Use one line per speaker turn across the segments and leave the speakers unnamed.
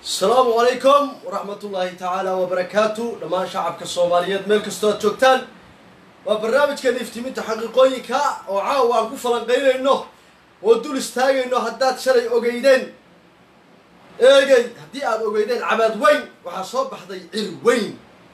asalaamu calaykum waraxmat ullaahi tacaala wabarakaatu dhammaan shacabka soomaaliyeed meel kastoo aad joogtaan waa barnaamijkan iftiminta xaqiiqooyinka oo caawa aan ku falanqaynayno oo dul istaagayno haddaad shalay ogeydeen eegey haddii aad ogeydeen cabaad weyn waxaa soo baxday cir weyn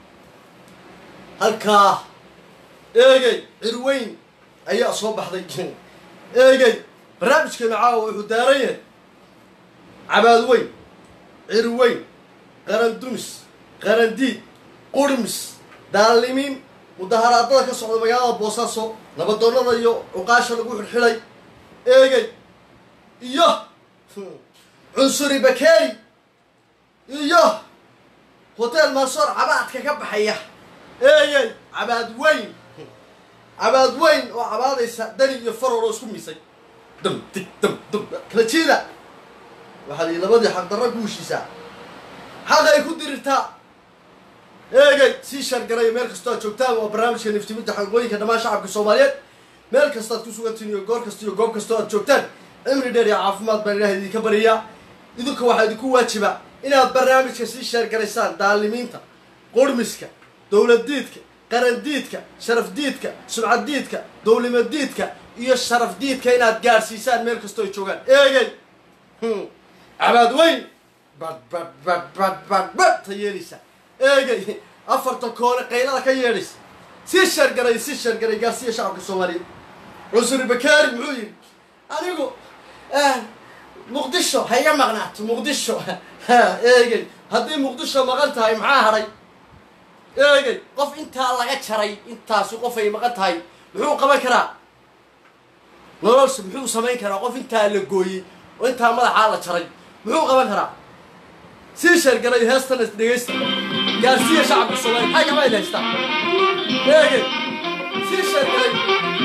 halkaa eegey cir weyn ayaa soo baxday eegey barnaamijkeenu caawa wuxuu daaran yahay cabaad weyn cir weyn qaran dumis qaran diid qurmis daalimiin mudaharaadada ka socda magaalada boosaaso nabadoonnada iyo cuqaasha lagu xidhxidhay eegey iyo cunsuri bakeri iyo hotel mansoor cabaadka ka baxaya eegey cabaad weyn cabaad weyn oo cabaadaysa dani iyo faror oo isku misay dam dig dam dam kala jeeda waxaa lii labadii xaqdarra ku heshiisaa xaqay ku dirirtaa eegay sii shargaray meel kastoo aad joogtaan waa barnaamijka niftiminta xaqooyinka dhammaan shacabka soomaaliyeed meel kasta aad ku sugantiin iyo goor kasta iyo goob kastoo aad joogtaan cimri dheer iyo caafimaad baan ilaah idinka baryayaa idinka waxaa idinku waajiba inaad barnaamijka sii sheergaraysaan daalimiinta qurmiska dowladdiidka qarandiidka sharafdiidka subcaddiidka dowlimadiidka iyo sharafdiidka inaad gaadhsiisaan meel kastoo ay joogaan eegay cabaad weyn bad bad bad bad bad bad ta yeedhaysa eegay afarta koone qaylada ka yeedhaysa sii shargaray sii shargaray gaarsiiya shacabka soomaaliyeed cusuri bakaari muxuu yidhi anigu muqdisho ha iga maqnaato muqdisho eegay haddii muqdisho maqan tahay maxaa hadhay eegay qof intaa laga jaray intaasu qof ay maqan tahay muxuu qaban karaa nololsa muxuu samayn karaa qof intaa la gooyey oo intaa madaxaa la jaray muxuu qaban karaa sii sheergalay heestana dhegaysta gaarsiiya shacabka soomaaliya maxay gabayl haystaa eegay sii sheergalay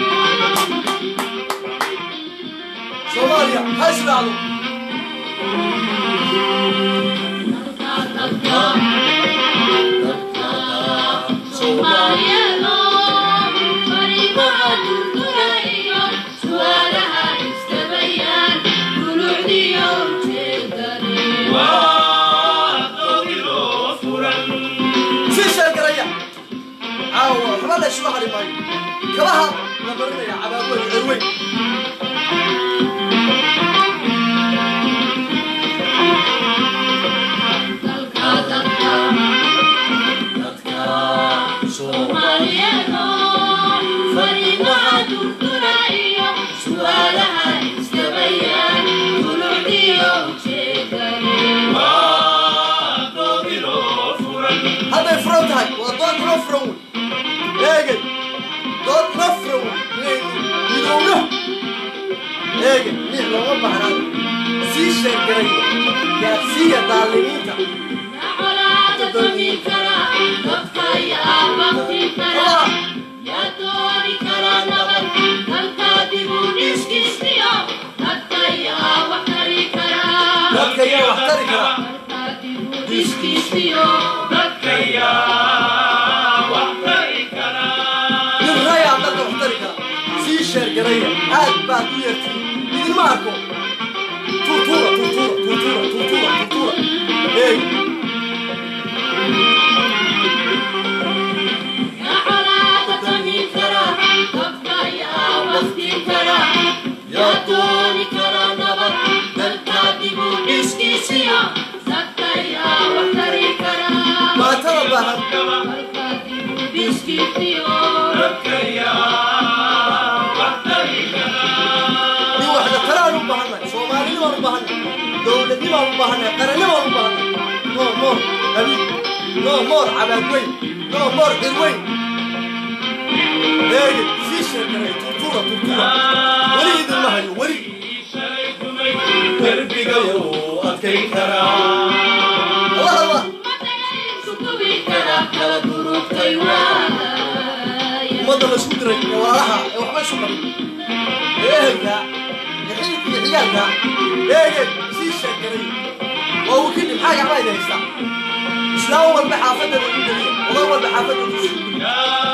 soomaaliya ha israacdo sii sheergalaya caawa waxba la isuga hadhi maayo kabaha la marinaya cabaadweyn cerweyn hadday furan tahay waa dood inoo furan wey eegay dood inoo furan wey midowna eegay mix looma bahnaan sii sheergalay gaarsiiya daalimiinta dadka ayaa wax tari karaa nin rayaa dadka wax tari karaa sii sheergalaya aad baad u yeertiin idinma arko tuutuura tuutuura tuutuura tuutuura tuutuura eeg maatada baahan nin waxda talaan u baahannahay soomaalinimaan u baahannahay dowladnimaan u baahannahay qarannimaan u baahannahay no moor habiib no moor cabaad weyn no moor cir weyn eegi sii sheeganay turtura turtura weli idinma hayo weli derbigayo adkayn karaa allah allah ummadda laisku diray ee walaalaha ee waxba isu qabin ee ehelka ee xilidka iyo xigaalka eegay sii sheeganay waa uu kadib maxaa gacmaa idin haystaa islaam walba xaafadeeda ku geliya odan walba xaafadeeda ku geliya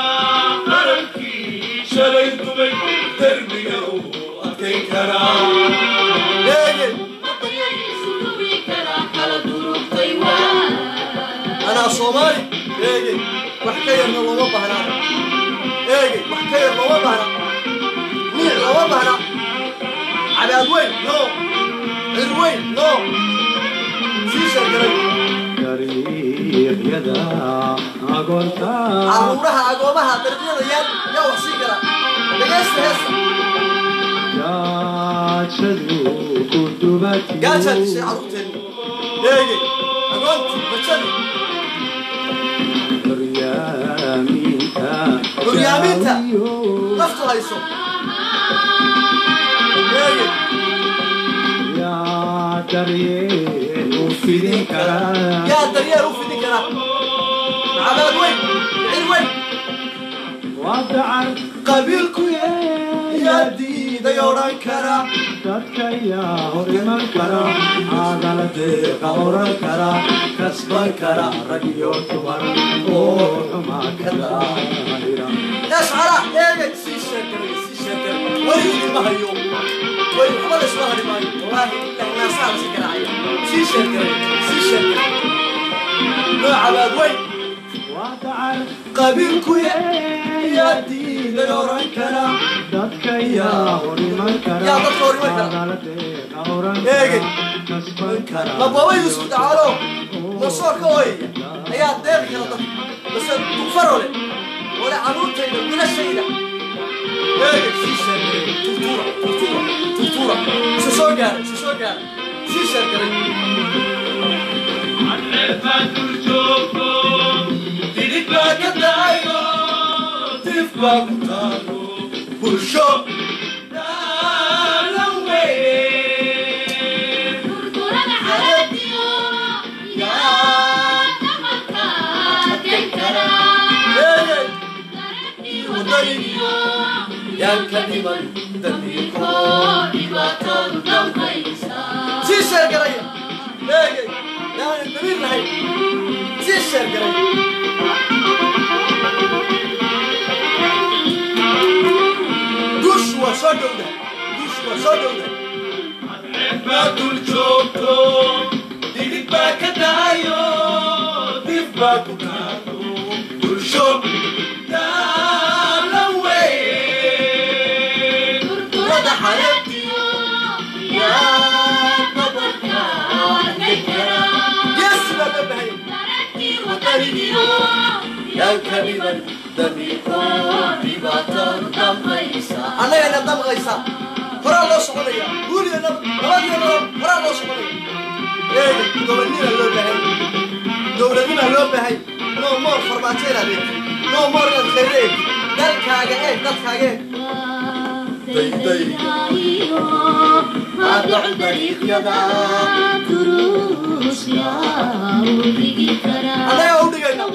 shalay dumay derbiga uu adkayn karaa
eegay
Sugi kara kala durugtay
soomaali eegey wax ka yarna looma bahnaa eegey wax ka yar looma bahna niic looma bahna cabaad weyn no cir weyn no sii sheegaray
dariiqyada agoonta
caruuraha agoomaha dariiqyada yaa yaa wax sii kara dhegaysta heesta
gaajadu ku dubati
gaajaa dishay carruurteenni eegey agoontii bajadii
horyaaminta
Horyaaminta. naftu hayso eegey
yaa daryeel u fidin karaa
yaa daryeel u fidin kara cabaad weyn cir weyn
waa dacar
qabiilku yaa diiday odhan kara
dadka yaa hor iman kara aagala deeqa oran kara kasban kara rag iyo dumar oo xumaa ka daahira
yashcara eegay sii sheegaray sii sheegaray weli idinma hayo weli waxba la isma hari maayo wallaahi dhahnaasaa la si garaacaya sii sheegaray sii sheegaray noo cabaad weyn
waa dacar
qabiilku yaa diiday odhan kara
dadka yaa hor iman kara
Yaa dadka hor iman kara.
aagala deeqa oran
Eegay.
kara kasban kara
mababa yuusuf dacaalo masoorka ooyaya ayaa deeqi kara dadka base dugfarole wale caruurtayda wilashayda eegay sii sheegaray turtuura turtuura turtuura isa soo gaaray isa soo gaaray sii sheegaray baa ka dacayo dif baa ku taalo bulsho eegay yaan ka dhiman dambiiko sii sheergaraya eegay yaanan damiir lahayn sii sheergaray guushu waa soo dhowda guushu waa soo dhowda
dul joogto digid baa ka dahayo dib baa ku taalo bulsho daala weyn
wada xareebtiyo geesi baa loo bahaya yaan ka dhiman dambiiko annagayna damqaysa horaa loo soconaya guuliyo nab nabadiyo nabad horaa loo soconaya eega gobonnima loo bahay dowladnima loo bahay no more farmaajo inaad eegtid no more inaad khayre eegtid dalkaaga eeg dadkaaga eeg annagaa u dhigayna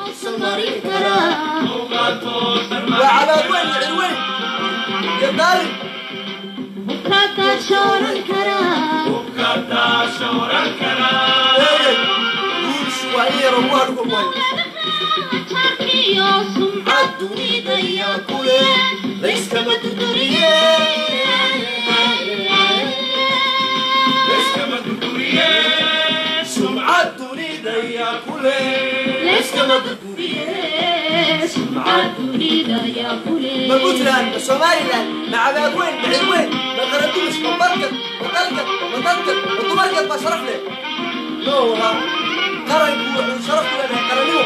waa cabaad weyn iyo cir weyn iyo daalin eegay guushu waa in yaro ugu hadhku wayo adduunidaya kule layskama duduriye
iskama duduriye
sumcad dunidaya kule layskama duduriye ma puntland ma somaliland ma cabaad weyn ma cir weyn ma qaradumis ma barkad ma dalkad ma dadkad ma dumarkad baa sharaf leh no waa qaranku wuxuu sharaf ku leedahay qarannimo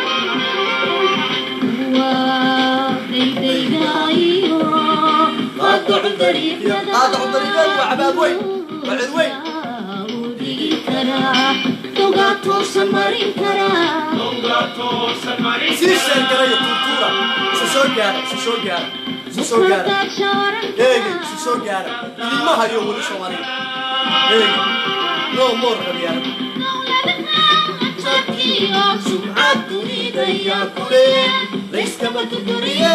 qaadacu dariiqyadu waa cabaad weyn waa cir weyn
Donga toosan marin
sii sheegaraya turtuura isa soo gaara isa soo gaara isa soo gaara eegay isa soo gaara idinma hayo weli soomaaliya eegay no more qabyaara sumcad dunidaya kule layskama duduriye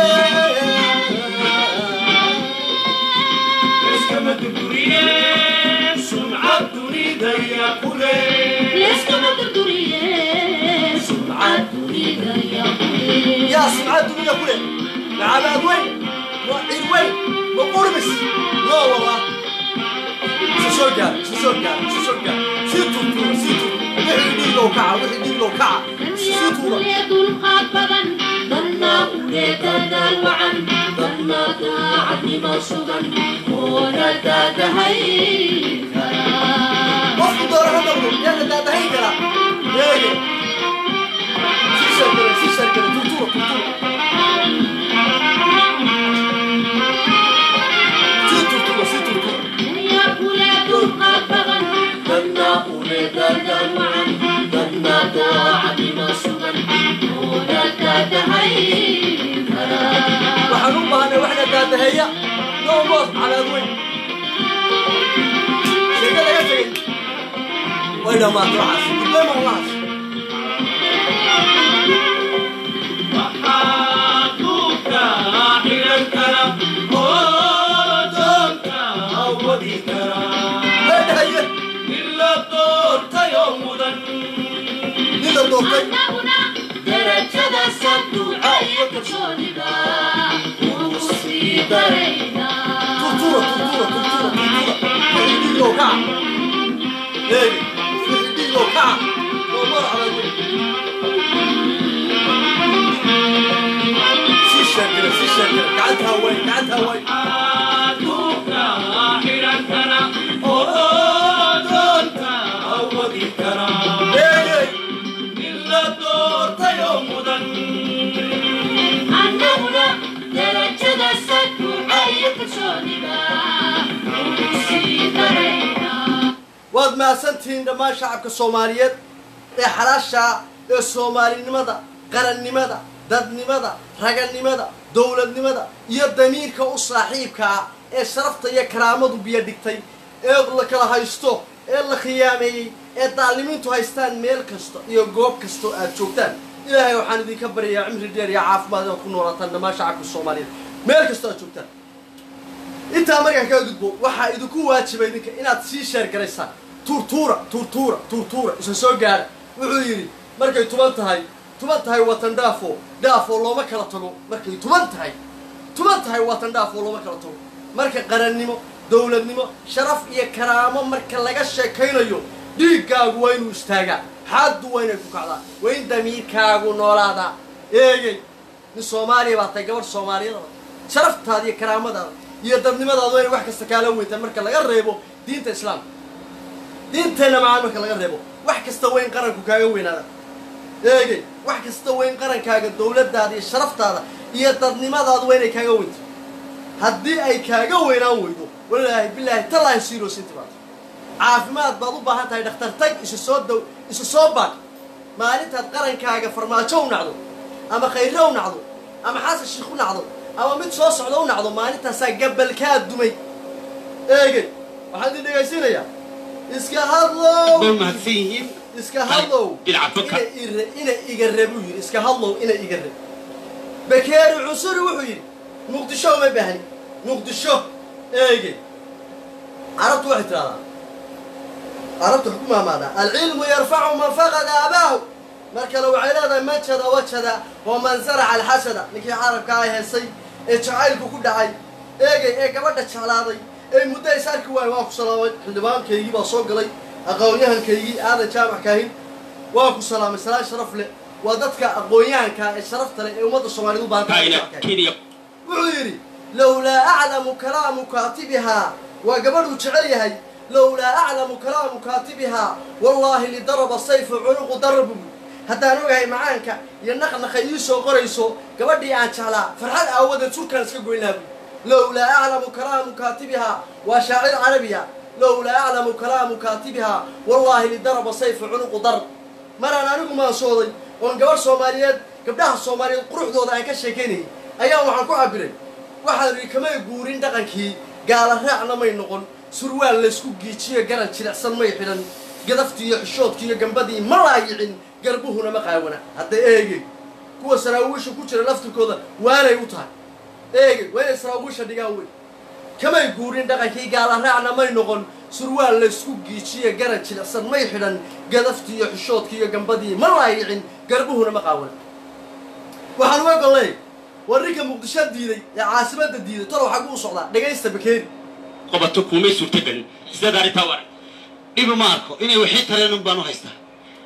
iskama duduriye sumcad dunidaya kule
yaa sumcad dunida kule ma cabaad weyn waa cir weyn ma qurmis no wallah isa soo gaara isa soo gaara isa soo gaara sii turtuura sii turtuura wixii dhiiga dhiiglow kaca wixii dhiiglow kaca sii tuura
dulqaad badan dadna ulee dadaal wacan dadna daacadnimo sugan oona daadahay karaa
qofku doona ha noqdo yaa la daadahayn karaa eege sii sheegare sii sheegare turtuura turtuura sii turtuura sii turtuura
dunya kulee dulqaad badan dadna ulee dadaal wacan dadna daacadnimo sugan oona daadahay karaa
waxaan u baahnay wax la daadaheeya noo moos calaad weyn sheega laga tegay way dhammaatay waxaas dibleema allahaas
waxaadduuka xiran kara oo doonka awadi kara
leedhahaye
in la doortayoo mudan
nin la doortay
annaguna darajada sanduuca iyo kalsoonida ugu sii daraynaa
turtuura turtuura turtuura turtuura wixii dhiiglow kaca eege wixii dhiiglow kaca noo moos calaad weyn sii sheegare sii sheegare gacanta hawaay gacanta hawaay
waxaadduuka xiran kara oo doonka awadi kara
eege
in la doortayoo mudan
annaguna darajada sanduuca iyo kalsoonida ugu sii daraynaa
waad mahadsantihiin dhammaan shacabka soomaaliyeed ee xalaasha ee soomaalinimada qarannimada dadnimada raganimada dowladnimada iyo damiirka u saaxiibka ah ee sharafta iyo karaamadu biyo dhigtay ee la kala haysto ee la khiyaameeyey ee daalimiintu haystaan meel kasta iyo goob kastoo aad joogtaan ilaahay waxaan idinka baryayaa cimri dheer iyo caafimaad inaad ku noolaataan dhammaan shacabka soomaaliyeed meel kastoo aad joogtaan intaa markaan kaga gudbo waxaa idinku waajibay idinka inaad sii sheer garaysaan tuurtuura tuurtuura tuurtuura isa soo gaara wuxuu yidhi markay tuban tahay tuban tahay watan dhaafo dhaafoo looma kala tago markay tuban tahay tuban tahay watan dhaafoo looma kala tago marka qarannimo dowladnimo sharaf iyo karaamo marka laga sheekaynayo dhiiggaagu waa inuu istaagaa xaaddu waa inay ku kacdaa waa in damiirkaagu noolaadaa eegey nin soomaaliya baa tahay gabadh soomaaliyada sharaftaada iyo karaamadaada iyo dadnimadaadu waa inay wax kasta kaala weyntaan marka laga reebo diinta islaamka diinteenna macaan marka laga reebo wax kasta weyn qaranku kaaga weynaada eegey wax kasta weyn qarankaaga dowladdaada iyo sharaftaada iyo dadnimadaadu waa inay kaaga weynto haddii ay kaaga weynaan weydo walaahi bilaahi tallaahi siiroosin timaado caafimaad baad u baahan tahay dhakhtar tag isu soo dow isu soo baad maalintaad qarankaaga farmaajo u nacdo ama khayre u nacdo ama xasan shiikh u nacdo ama mid soo socda u nacdo maalintaasaa gabalkaa dumay eegey waxaan idin dhegaysiinayaa iska hadlow
way mahadsan yihiin
iska hadlow
dhinaca fadka.
ina ire- ina iga re buu yidhi iska hadlow ina iga re bakeeri cusuri wuxuu yidhi muqdisho uma baahni muqdisho eege carabtu waxay tidhahdaa carabtu waxay ku maamaadaa alcilmu yarfacu man faqada abaahu mar kale waxay leedahay man jada wajada wa man zaraca alxasada ninkii carabka ay heesay ee jacaylku ku dhacay eegay ee gabadha jeclaaday ee muddo is arki waayo waa ku salaamay xildhibaankaygii baa soo galay aqoon-yahankaygii aadan jaamac kaahin waa ku salaamay salaan sharaf leh waa dadka aqoon-yahanka ee sharafta leh ee ummadda soomaaliyed u baahan tahay
kaina
jaamac kaahin.
kenya
wuxuu yidhi lowlaa aclamu kalaamu kaatibihaa waa gabadhuu jecel yahay lowlaa aclamu kalaamu kaatibihaa wallaahi lidaraba sayfu cunuqu darabu haddaan ogahay macaanka iyo naqnaqa ii soo qorayso gabadhii aan jeclaa farxad aawadeed sulkaan iska goyn lahaa buy lowlaa aclamu kalaamu kaatibihaa waa shaacir carabiya lowlaa aclamu kalaamu kaatibihaa wallaahi lidaraba sayfu cunuqu darb maraan anigu maansooday oon gabadh soomaaliyeed gabdhaha soomaaliyeed quruxdooda aan ka sheekaynayay ayaa waxaan ku cabiray waxaan idhi kamay guurin dhaqankii gaala raacna may noqon surwaal laysku giijiyo garan jilicsan may xidhan gadaftii iyo xishoodkii iyo gambadii ma laayicin garbuhuna ma qaawana hadda eegey kuwa saraawiisha ku jira laftirkooda waanay u tahay eegey waa inay saraawiisha dhigaan wey kamay guurin dhaqankii gaala raacna may noqon surwaal laysku giijiyo garan jilicsan may xidhan gadaftii iyo xishoodkii iyo gambadii ma laayicin garbuhuna ma qaawana waxaan uga gollay war ninka muqdisho diiday ee caasimadda diiday talow xaggu u socdaa dhegaysta bakeeri
qabato kumay suurtagelin sidaad arrintaa u arag dhibi ma arko inay waxii tareen un baan u haystaa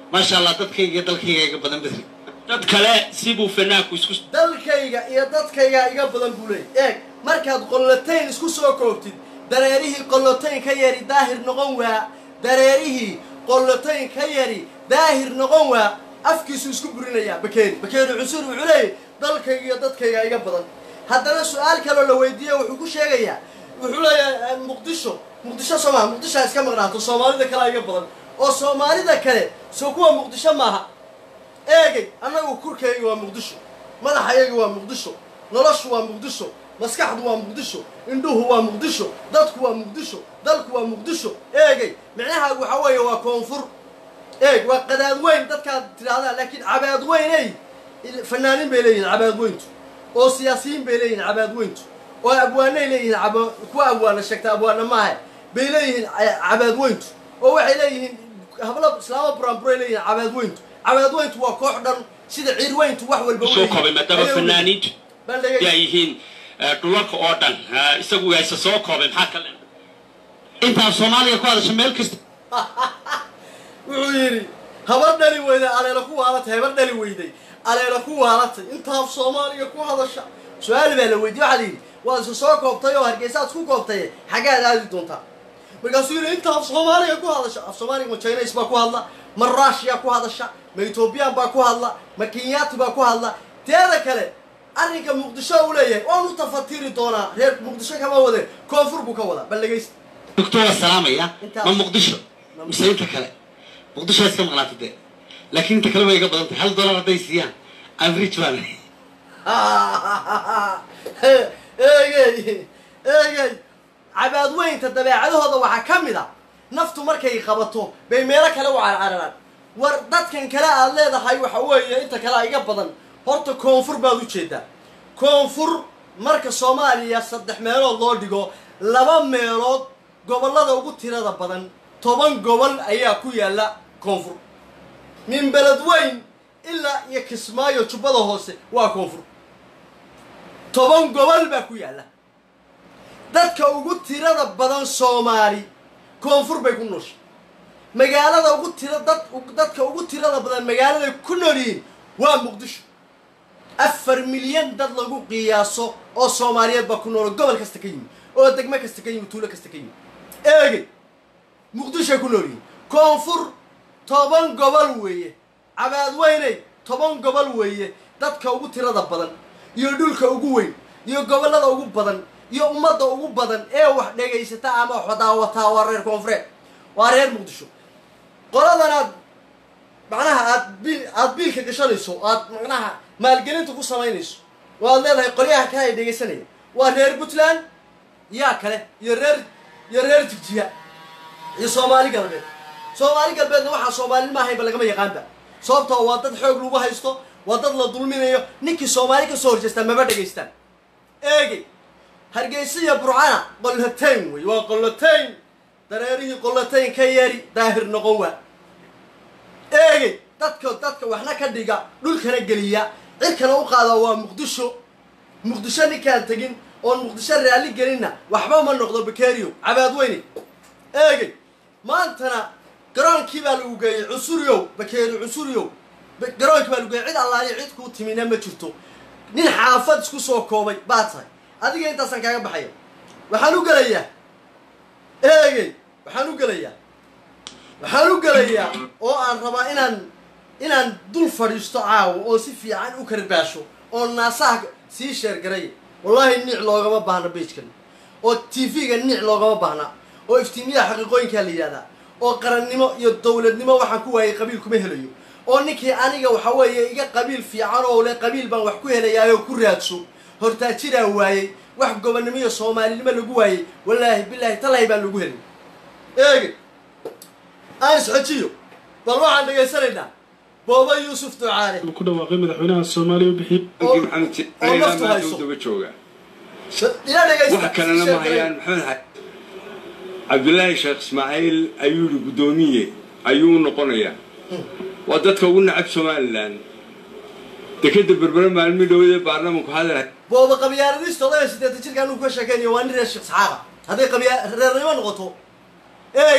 maasha allah dadkayga iyo dalkayga iga badan bedri
dad kale sibuu fanaanku isku
dalkayga iyo dadkayga iga badan buu leeyay eeg markaad qollotayn isku soo koobtid dareerihii qollotayn ka yari daahir noqon waa dareerihii qollotayn ka yari daahir noqon waa afkiisu isku burinayaa bakeeri bakeeri cusur wuxuu leeyahy dalkayga iyo dadkayga iga badan haddana su-aal kaloo la weydiiye wuxuu ku sheegayaa wuxuu leeyahay muqdisho muqdisho soo maha muqdisho ha iska maqnaato soomaalida kale iga badan oo soomaalida kale soo kuwa muqdisho maaha eegay annagu kurkayga waa muqdisho madaxayagi waa muqdisho noloshu waa muqdisho maskaxdu waa muqdisho indhuhu waa muqdisho dadku waa muqdisho dalku waa muqdisho eegay micnahaagu waxaa weeye waa koonfur eeg waa qadaad weyn dadkaad tidhahdaan laakiin cabaad weyney fanaaniin bay leeyihin cabaad weyntu oo siyaasiyiin bay leeyihin cabaad weyntu oo abwaanay leeyihiin aba kuwa abwaana sheegta abwaana maaha bay leeyihiin cabaad weyntu oo waxay leeyihiin hablo islaamo buraanburay leeyihiin cabaad weyntu cabaad weyntu waa koox dhan sida ciir weyntu wax walba
soo koobay maadaama fanaaniintu
baan dhegay
ay yihiin dhulalka oo dhan isagu hayse soo koobay maxaa kale
intaan soomaaliya ku hadasho meel kasta
wuxuu yidhi habar dhali weyday aleela ku waalatay habar dhali weyday aleela ku waalatay intaaf soomaaliga ku hadasha su-aal baa la weydiye waxaa la yidhi waad isa soo koobtay oo hargeysaad ku koobtay xaggaad aadi doontaa markaasuu yidhi intaaf soomaaliga ku hadasha af soomaaliga ma chines baa ku hadla ma rushia ku hadasha ma ethoobiyan baa ku hadla ma kenyaati baa ku hadla teeda kale arrinka muqdisho uu leeyahay waan u tafatiri doonaa reer muqdisho kama wade koonfur buu ka wadaa bal dhegaysta
doctor waa salaamaya
Intaas.
ma muqdisho mise inta kale muqdisho iska maqnaata dee laakiin inta kale way iga badan tahay hal dollar hadday siiyaan I'm rich baan
eegey eegey cabaad weynta dabeecadahooda waxaa ka mid a naftu markay qabato bay meelo kale u carcararaan war dadkan kale aad leedahay waxa weeye inta kale iga badan horta koonfur baad u jeedaa koonfur marka soomaaliya saddex meelood loo dhigo laba meelood gobollada ugu tirada badan toban gobol ayaa ku yaalla koonfur min beled weyn ilaa iyo kismaayo jubbada hoose waa koonfur toban gobol baa ku yaalla dadka ugu tirada badan soomaali koonfur bay ku nooshay magaalada ugu tira dad dadka ugu tirada badan magaaladay ku nool yihiin waa muqdisho afar milyan dad lagu qiyaaso oo soomaaliyeed baa ku nool gobol kasta ka yimi oo degmo kasta ka yimi tuulo kasta ka yimi eegey muqdishoay ku nool yihiin koonfur toban gobol weeye cabaad weyney toban gobol weeye dadka ugu tirada badan iyo dhulka ugu weyn iyo gobollada ugu badan iyo ummadda ugu badan ee wax dhegaysata ama wax daawataa waa reer koonfureed waa reer muqdisho qoladan aad macnaha aad bil aad biilka gashanayso aad macnaha maalgelinta ku samaynayso oo aad leedahay qolyaha kale ay dhegaysanaya waa reer puntland yaa kale iyo reer iyo reer jigjiga iyo soomaali galbeed soomaali galbeedna waxaa soomaalin ahaynba lagama yaqaanba sababtoo waa dad xoog lagu haysto waa dad la dulminayo ninkii soomaali ka soo horjeestaan maba dhegaystaan eegey hargeysa iyo burcana qollatayn wey waa qollatayn dareerihii qollatayn ka yeeri daahir noqon waa eegey dadka dadka waxna ka dhiga dhulkana geliya cirkana u qaada waa muqdisho muqdisho ninkaan tegin oon muqdisho raalli gelinna waxba ma noqdo bakerio cabaad weyne eegey maantana garoonkii baa lagu geeyey cusuriyow bakeeri cusuriyow ba- garoonkii baa lagu geeyey cid allaaliya cid kuu timina ma jirto nin xaafad isku soo koobay baa tahay adiga intaasaan kaaga baxaya waxaan u gelayaa eegey waxaan u gelayaa waxaan u gelayaa oo aan rabaa inaan inaan dul fadhiisto caawo oo si fiican u karbaasho oo naasaha sii sheergaray wallaahi niic loogama baahna beijkan oo tv-ga niic loogama baahna oo iftiimiyaha xaqiiqooyinkaa la yidhahdaa oo qarannimo iyo dowladnimo waxaan ku waayay qabiil kuma helayo oo ninkii aniga waxa weeye iga qabiil fiican oo le qabiil baan wax ku helayaayoo ku raadso hortaajiraa waayey wax gobonnimo iyo soomaalinimo lagu waayey wallaahi bilaahi talahay baan lagu helay eege aan isxojiyo bal waxaan dhegaysanaynaa booba yuusuf ducaale
ku dhawaaqay madaxweynaha soomaaliya u bixiyey
oo
Ninkii maxamed Si-
oo
ilaa
naftu
maanta
hayso.
uu daba joogaa
ila dhegaysta
wax kalena ma hayaan maxamed xa- cabdulaahi sheekh ismaaciil ayuu yihi guddoomiye ayuu noqonayaa waa dadka ugu nacab somalilan dekeda berbere maalmi dhowade baarlamanku hadal
booba qabyaaladiista odaya sideetan jirkaan uu ka sheekeynayo waa nin reer sheekh saxaaqa hadday qabyaa reernimo noqoto eegey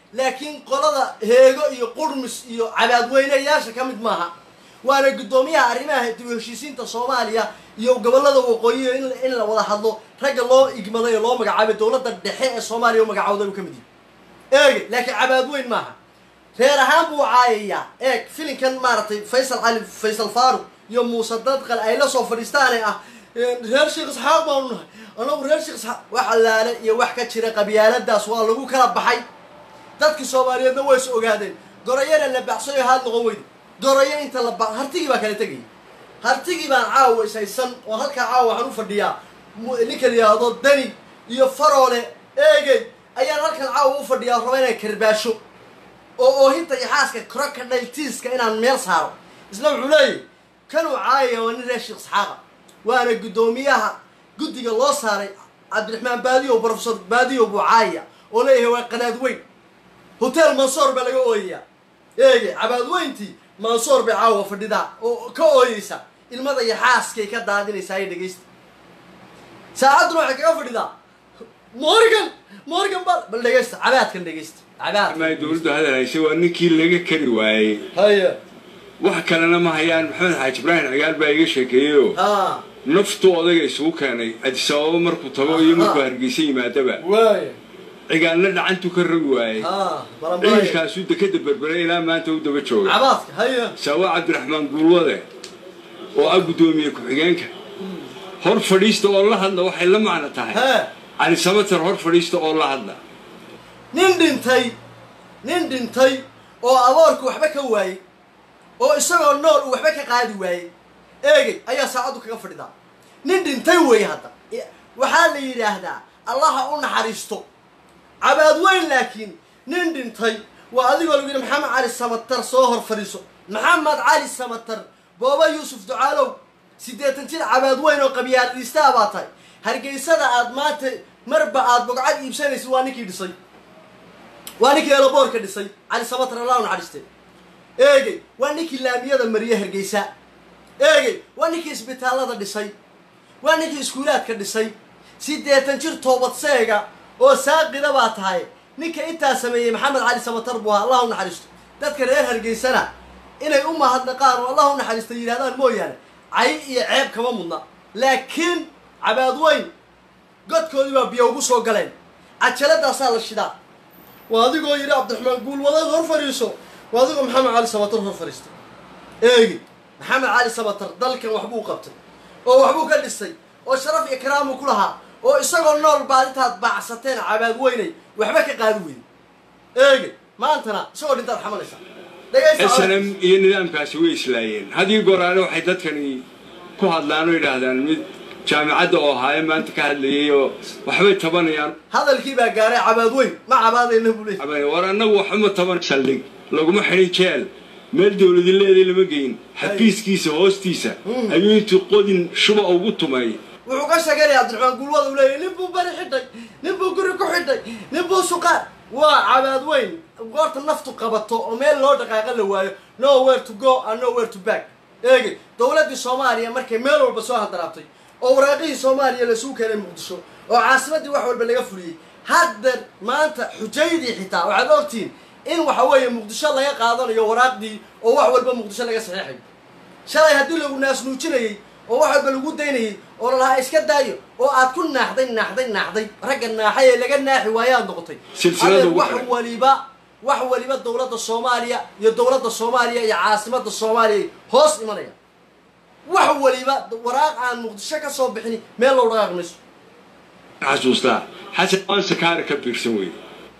laakiin qolada heego iyo qurmis iyo cabaadweynayaasha ka mid maaha waana guddoomiyaha arrimaha dib u heshiisiinta soomaaliya iyo gobollada waqooyiga in in la wada hadlo ragga loo igmaday ee loo magacaabay dowladda dhexe ee soomaaliya u magacawday uu ka mid yahay eege laakiin cabaadweyn maaha reer ahaan buu caayayaa eeg filinkan maaragtay faysal cali faysal faaruq iyo muuse dadqal ay la soo fadhiistaane ah reer sheekh isxaaq baanu nahay anagu reer sheekh isxaaq wax allaale iyo wax ka jira qabyaaladaas waa lagu kala baxay dadkii soomaaliyeedna way is ogaadeen gorayana la baxsayo haad noqon weyde gorayo inta la ba hartigii baa kala tegayay hartigii baan caawa ishaysan oo halkaa caawa waxaan u fadhiyaa mu- ninka la yidhaahdo dani iyo faroole eegey ayaan halkan caawa u fadhiyaa raba inaan karbaasho oo oohinta iyo xaaska crocodile tiiska inaan meel saaro isna wuxuu leeyahy kanuu caayaya waa nin reer sheekh isxaaqa waana guddoomiyaha guddiga loo saaray cabdiraxmaan baadiyo professor baadiyo buu caayaya oo leeyahay waa qanaad weyn hotel mansoor baa laga ooyayaa eege cabaadweyntii mansoor bay caawa fadhidaa oo ka ooyeysa ilmada iyo xaaskay ka daadinaysaa ay dhegaysta saacadduna waxay kaga fadhidaa morgan morgan bal bal dhegaysta cabaadkan dhegaysta cabaad
ma dowladdu hadal haysay waa ninkii laga kari waayey
haya
wax kalena ma hayaan maxamed xaaji ibraahim cigaal baa iga sheekeeyeyoo
ha
naftu odayga isugu keenay adis ababa markuu tago iyo markuu hargeysa yimaadaba
waaya
cigaalna dhacantu ka ragi waayey
ha balanbalaya
ciidankaasuu dekeda berberay ilaa maanta u daba jooga
cabaadka haya
saawa cabdiraxmaan guulwade oo ah guddoomiye ku-xigeenka hor fadhiista oo la hadla waxay la macno tahay
he
cali samater hor fadhiista oo la hadla
nin dhintay nin dhintay oo aboorku waxba ka waayey oo isagoo nool uu waxba ka qaadi waayey eegey ayaa saacaddu kaga fadhidaa nin dhintay weeye hadda waxaa la yidhaahdaa allaha u naxariisto cabaadweyn laakiin nin dhintay waa adigoo lagu yidhi maxamed cali samatar soo hor fadhiiso maxamed cali samatar booba yuusuf ducaalow siddeetan jir cabaadweyn oo qabyaaliistaa baa tahay hargeysada aad maanta marba aad bogcad iibsanaysid waa ninkii dhisay waa ninkii eelaboorka dhisay cali samatar allah u naxariiste eegey waa ninkii laamiyada mariye hargeysa eegey waa ninkii isbitaallada dhisay waa ninkii iskuulaadka dhisay siddeetan jir toobadseega oo saaqida baa tahay ninka intaa sameeyey maxamed cali samatar buu ahaa allah u naxariisto dadka reer hargeysana inay u mahadnaqaan oo allah u naxariista yidhahdaan mooyaane cay iyo ceeb kama mudna laakiin cabaadweyn godkoodii baa biyo ugu soo galeen cajaladaasaa la shidaa waa adigoo yidhi cabdiraxmaan guulwadaad hor fadhiiso waa adigoo maxamed cali samatar hor fadhiistay eegi maxamed cali samatar dalkan waxbuu qabtay oo waxbuu ka dhisay oo sharaf iyo karaamuu ku lahaa oo isagoo nool baad intaad baacsateen cabaad weynay waxba ka qaadi weyday eegi maantana isagoo dhintaad xamalaysaa dhegaysta
snm iyo nidaamkaasi way islaayeen haddii goraale waxay dadkani ku hadlaan oo yidhaahdaan mid jaamicadda oo ahaaye maanta ka hadlayay oo waxbay tabanayaan
hadalkii baa gaaray cabaad weyn ma cabaadayna buu leeyahy
Abay, war annagu waxuma taban saldhig laguma xidhin jeel meel dowladi leeday lama geyin xafiiskiisa hoostiisa ayuu intuu qodin shuba ugu tumay
wuxuu ka sheeganaya cabdiraxmaan guulwada uu leeyahy nin buu bari xidhay nin buu guri ku xidhay nin buu suqaar waa cabaad weyn goorta naftu qabato oo meel loo dhaqaaqa la waayo nowhere to go and nowhere to back eegi dowladdii soomaaliya markay meel walba soo handaraabtay oo waraaqihii soomaaliya laisugu keenay muqdisho oo caasimaddii wax walba laga fuliyey haddeer maanta xujaydii xitaa waxaad ogtihiin in waxa weeye muqdisho laga qaadanayo waraaqdii oo wax walba muqdisho laga saxiixayo shalay haddii lagu naasnuujinayey oo wax walba lagu daynayey oo lalahaa iska daayo oo aad ku naaxday naaxday naaxday ragga naaxay ee laga naaxi waayaad noqotay
Silsilada
Adeer,
ugu
wax
xiran.
waliba wax waliba dowladda soomaaliya iyo dowladda soomaaliya iyo caasimadda soomaaliya ay hoos imanaya wax waliba waraaq aan muqdisho ka soo bixin meel loo dhaqaaqi mayso
xasuustaa xasan waan sakaara ka biirsan weyne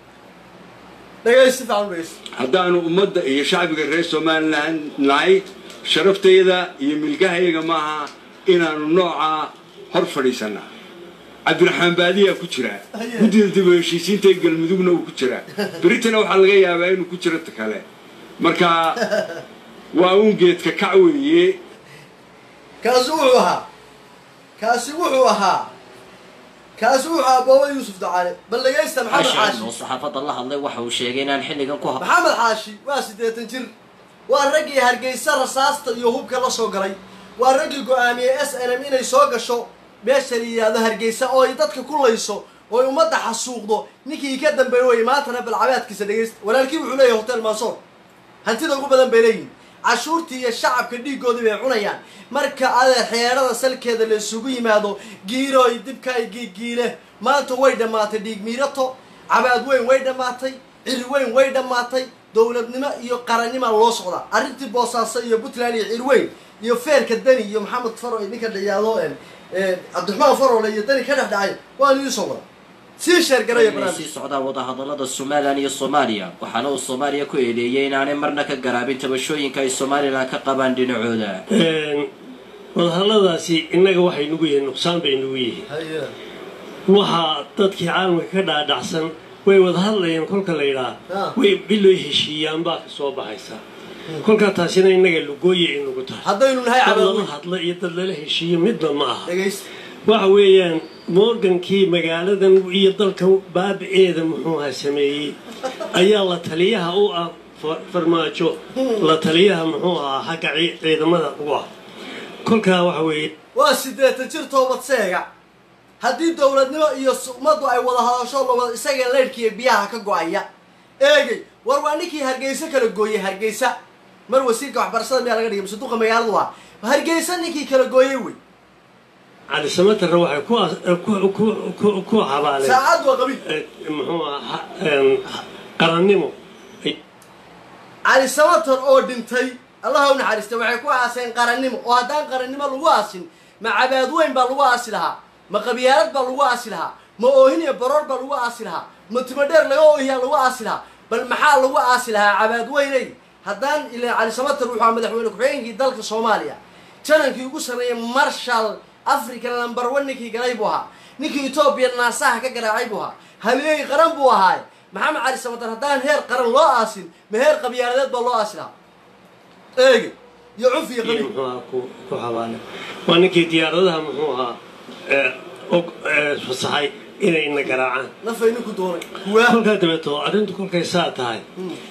dhegaysi fiican u dhegaysi
haddaanu ummadda iyo shacbiga reer somalilan nahay sharaftayda iyo milgahayaga maaha inaanu noocaa hor fadhiisanaa cabdiraxmaan baadiyaa ku jiraa guddida dib u heshiisiinta ee galmudugna uu ku jiraa beritana waxaa laga yaabaa inuu ku jiro ta kale marka waa uun geedka kac weeye
kaasi wuxuu ahaa kaasi wuxuu ahaa kaasi wuxuu ahaa booba yuusuf dacaale bal dhegaysta maxamed
xashan oo
xaashi
saxaafadda la hadlay waxa uu sheegay inaan xilligan ku hab
maxamed xaashi waa siddeetan jir waa raggii hargeysa rasaasta iyo hubka la soo galay waa raggii go-aamiyey s n m inay soo gasho meesha la yidhaahdo hargeysa oo ay dadka ku layso oy ummadda xasuuqdo ninkii ka dambeeya wey maantana balcabaadkiisa dhegaysta walaalkii wuxuu leeyahay hotel mansoor hantida ugu badan bay leeyihin cashuurtii iyo shacabka dhiiggoodii bay cunayaan marka adeer xeerada salkeeda la isugu yimaado giirooy dibkaay giigiile maanta way dhammaatay dhiig miirato cabaad weyn way dhammaatay ciri weyn way dhammaatay dowladnimo iyo qarannima loo socdaa arrintii boosaaso iyo puntland iyo cirweyn iyo feerka dani iyo maxamed faro ninka dhayaado cabdiraxmaan farole iyo dani ka dhex dhacay waan idiin soo wada sii sheergaraya
inay
barnaamij
sii socdaan wadahadalada somalilan iyo soomaaliya waxaana uu soomaaliya ku eedeeyey inaanay marna ka garaabin tabashooyinka ay somalilan ka qabaan dhinacooda
wadahalladaasi innaga waxay nugu yihiin nuqsaan bay nugu yihiin
Haye.
waxaa dadkii caalamka ka dhaadhacsan way wada hadlayaan kolka la
Ah.
yidhaah way biloy heshiiyaan baa ka soo baxaysa kolkaa taasina innaga lugooye ay nugu tahay
haddaynu nahay
dad
cabaad
lala
weyn
hadla iyo dad lala heshiiyo midna ma aha
dhegaysta
waxa weeyaan morgankii magaaladan iyo dalkan baabiceeda muxuuha sameeyey ayaa la taliyaha u ah fa- farmaajo la taliyaha muxuu ahaa xagga cii- ciidamada ugu ah kolkaa waxa weeye
waa siddeetan jir toobad seega haddii dowladnimo iyo s- ummaddu ay wada hadasho lawada isaga leydhkiiyo biyaha ka go-aya eegay war waa ninkii hargeysa kala gooyey hargeysa mar wasiirka waxbarashada miyaa laga dhigay masaduqa magaaladu ah hargeysa ninkii kala gooyey wey
cali samatarra waxay ku as- ku- ku- ku- ku habaaleen
saacad waa qabiil
eh, muxuu ahaa em, qarannimo ay-
cali samatar oo dhintay allaha u naxariista waxay ku aaseen qarannimo oo haddaan qarannimo lagu aasin ma cabaad weyn baa lagu aasi lahaa ma qabyaalad baa lagu aasi lahaa ma oohin iyo baroor baa lagu aasi lahaa ma timadheer laga oohiyaa lagu aasi lahaa bal maxaa lagu aasi lahaa cabaad weyney haddaan ilaa cali samatar wuxuu ahaa madaxweyne ku-xigeenkii dalka soomaaliya janankii ugu sarreeyay marshal africa number one ninkii galay buu ahaa ninkii etoobiya naasaha ka garaacay buu ahaa halyeey qaran buu ahaaye maxamed cali samatar haddaan heer qaran loo aasin ma heer qabyaaladeed baa loo aasi lahaa eege iyo cuf iyo
iyo
qabiil
muxuu ahaa ku ku habaaleen waa ninkii diyaaradaha muxuu ahaa eh, og- eh, fasaxay inayna garaacaan
nafay ninku doonay kuwaa
kolkaa dabeeto arrintu kolkay saa tahay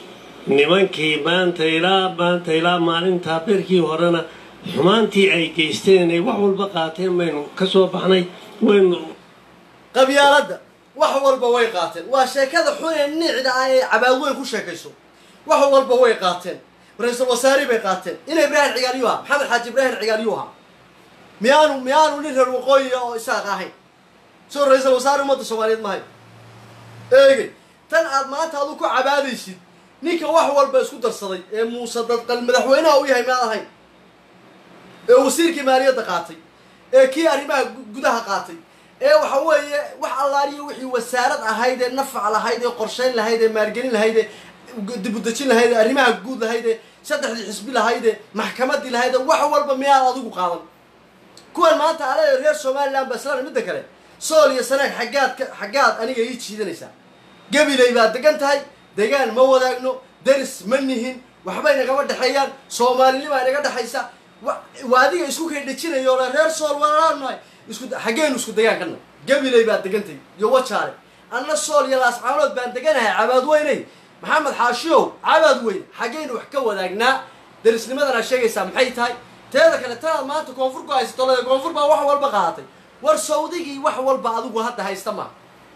nimankii maanta ilaa maanta ilaa maalintaa berkii horena xumaantii ay geysteen ay wax walba qaateen baynu ka soo baxnay waynu
qabyaaladda wax walba way qaateen waa sheekada xun ee niicda ah ee cabaad weyn ku sheekayso wax walba way qaateen ra-iisul wasaari bay qaateen ina ibraahim cigaalyuha maxamed xaaji ibraahim cigaalyuha miyaanu miyaanu nin reer waqooyiga oo isaaq ahayn soo ra-iisul wasaare ummadda soomaaliyeed mahay eegey tan aad maanta adu ku cabaadaysid ninka wax walba isku darsaday ee muuse dadqal madaxweynaha u yahay miyaad ahayn ee wasiirkii maaliyadda qaatay ee kii arrimaha gu- gudaha qaatay ee waxa weeye wax allaaliyo wixii wasaarad ahayd ee nafac lahayd ee qorshayn lahayd ee maalgelin lahayd ee gu- dibudejin lahayd ee arrimaha guud lahayd ee saddexdii xisbi lahayd ee maxkamadii lahayd ee wax walba miyaad adigu qaadan kuwan maanta ale reer somaliland ba islaan midda kale sool iyo sanaag xaggaad ka xaggaad aniga ii jiidanaysaa gabilay baad degan tahay degaan ma wadaagno deris ma nihin waxbay nagama dhexeeyaan soomaalinima inaga dhexaysa wa- waa adiga isku kay dhejinayo ole reer sool walaan nahay isku xaggeenu isku degaan kana gabilay baad degantahay iyo wajaale anna sool iyo laascaanood baan deganahay cabaad weyney maxamed xaashiyow cabaad weyn xaggaynu wax ka wadaagnaa derisnimadana sheegaysaa maxay tahay teeda kale tanaad maanta koonfur ku haysato le koonfur baa wax walba qaadatay war sawdigii wax walba adigu hadda haysta ma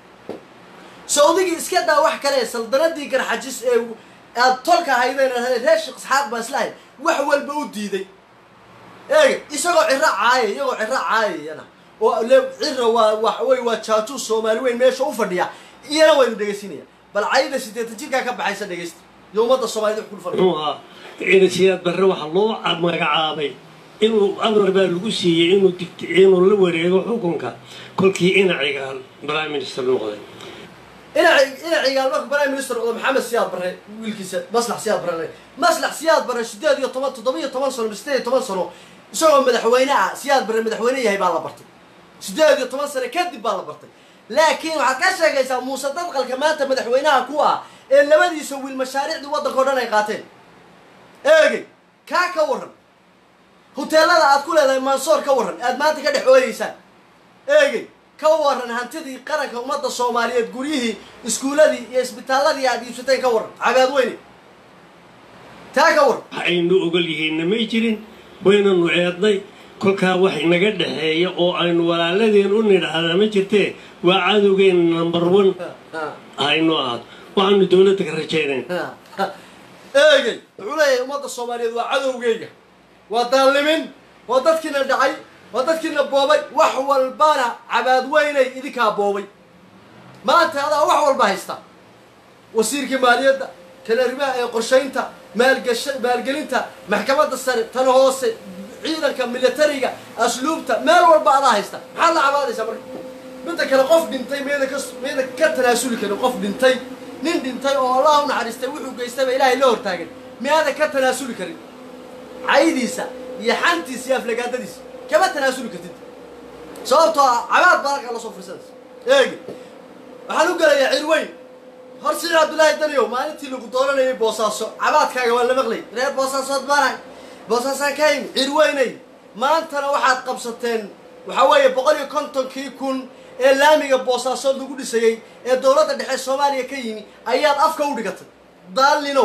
sawdigii iska daa wax kale saldanadii garxajis ee aad tolka haydeen reer sheekh isxaaq baa islahay wax walba u diiday eega isagoo ciro caaya iyagoo ciro caayayana oo le cira waa wax wey waa jaajuus soomaali weyn meesha u fadhiya iyana waynu dhegaysinaya bal cayda sideetan jirkaa ka baxaysa dhegaysta iyo ummadda soomaaliyed wax kul fadhiya
muxuu ahaa inasiyaad barre waxaa loo magacaabay inuu amar baa lagu siiyey inuu dikt inuu la wareego xukunka kolkii inaciga prime minister noqday
ina ina cigaal marka prime minister noqdo maxamed siyaad barre wiilkiisa maslax siyaad barre maslax siyaad barre sideed iyo toban toddoba iyo toban sano sideed iyo toban sano isagoo madaxweyne ah siyaad barre madaxweyne yahay baa la bartay sideed iyo toban sano kadib baa la bartay laakiin waxaad ka sheegaysaa muuse dadqalka maanta madaxweynaha ku ah ee labadiisa wiil mashaariicdii waddanka o dhan ay qaateen eegey kaa ka warran huteelada aad ku leedahay mansoor ka warran aad maanta ka dhex ooyeysaan eegey ka waran hantidii qaranka ummadda soomaaliyeed guryihii iskuuladii iyo isbitaaladii aad iibsateen ka warran cabaad weyne taa ka warran
wax aynu ogol yihiinna may jirin waynanu eednay kolkaa wax inaga dhexeeya oo aynu walaaladeen u nidhaahdaa ma jirtee waa cadowgeen number one haynu ahaado waxaanu dowladda ka rajaynayn
eegey wuxuu leeyahay ummadda soomaaliyeed waa cadowgeyga waa daallimin waa dadkiina dhacay waa dadkiina boobay wax walbana cabaadweynay idinkaa boobay maanta adaa wax walba haysta wasiirkii maaliyadda kan arrimaha ee qorshaynta maalgasha maalgelinta maxkamadda sare tan hoose ciidanka militariga asluubta meel walba adaa haysta maxaad la cabaadaysaa marka midda kale qof dhintay miyada ka miyada ka tanaasuli karin qof dhintay nin dhintay oo allah u naxariistay wuxuu geystayba ilaahay la hortaagan miyaada ka tanaasuli karin caydiisa iyo xantiisa iyo aflagaadadiisa kama tanaasuli kartid sababtoo ah cabaad baa halkaa lasoo fursanaysa eegi waxaan u gelayaa cirweyn hor siciid cabdullaahi daniyow maalintii lagu dooranayay boosaaso cabaadkaaga waa la maqlay reer boosaasood baanahay boosaasaan ka yimi cirweynay maantana waxaad qabsateen waxaa weeye boqol iyo kontonkii kun ee laamiga boosaasood lagu dhisayey ee dowladda dhexe soomaaliya ka yimi ayaad afka u dhigatay daallinow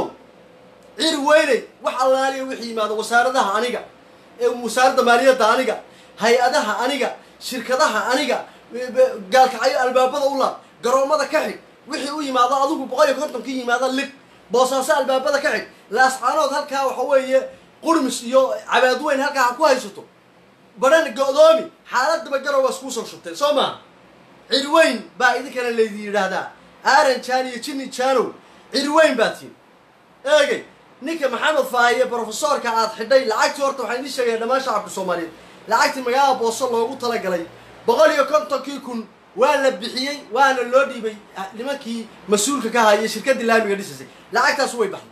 cir weynay wax allaaliya wixii yimaado wasaaradaha aniga ee wasaaradda maaliyadda aniga hay-adaha aniga shirkadaha aniga gaalkacyo albaabada u laab garoommada ka xig wixii u yimaado adigu boqol iyo kontonkii yimaado lig boosaaso albaabada ka xig laascaanood halkaa waxa weeye qurmis iyo cabaadweyn halkaa ha ku haysato badhan go-doomi xaaladaba garow waa iskuu soo shubtay soo maa cirweyn baa idinkana laydin yidhaahdaa aaran jaan iyo jinni jaanow cirweyn baa tiin eegey ninka maxamed faahiye brofesoorka aad xidhay lacagtii horta waxaan idiin sheegaya dhammaan shacabka soomaaliyeed lacagtii magaalada booso loogu talagalay boqol iyo kontonkii kun waa la bixiyey waana loo dhiibay nimankii mas-uulka ka hayay shirkaddii laamiga dhisaysay lacagtaas way baxday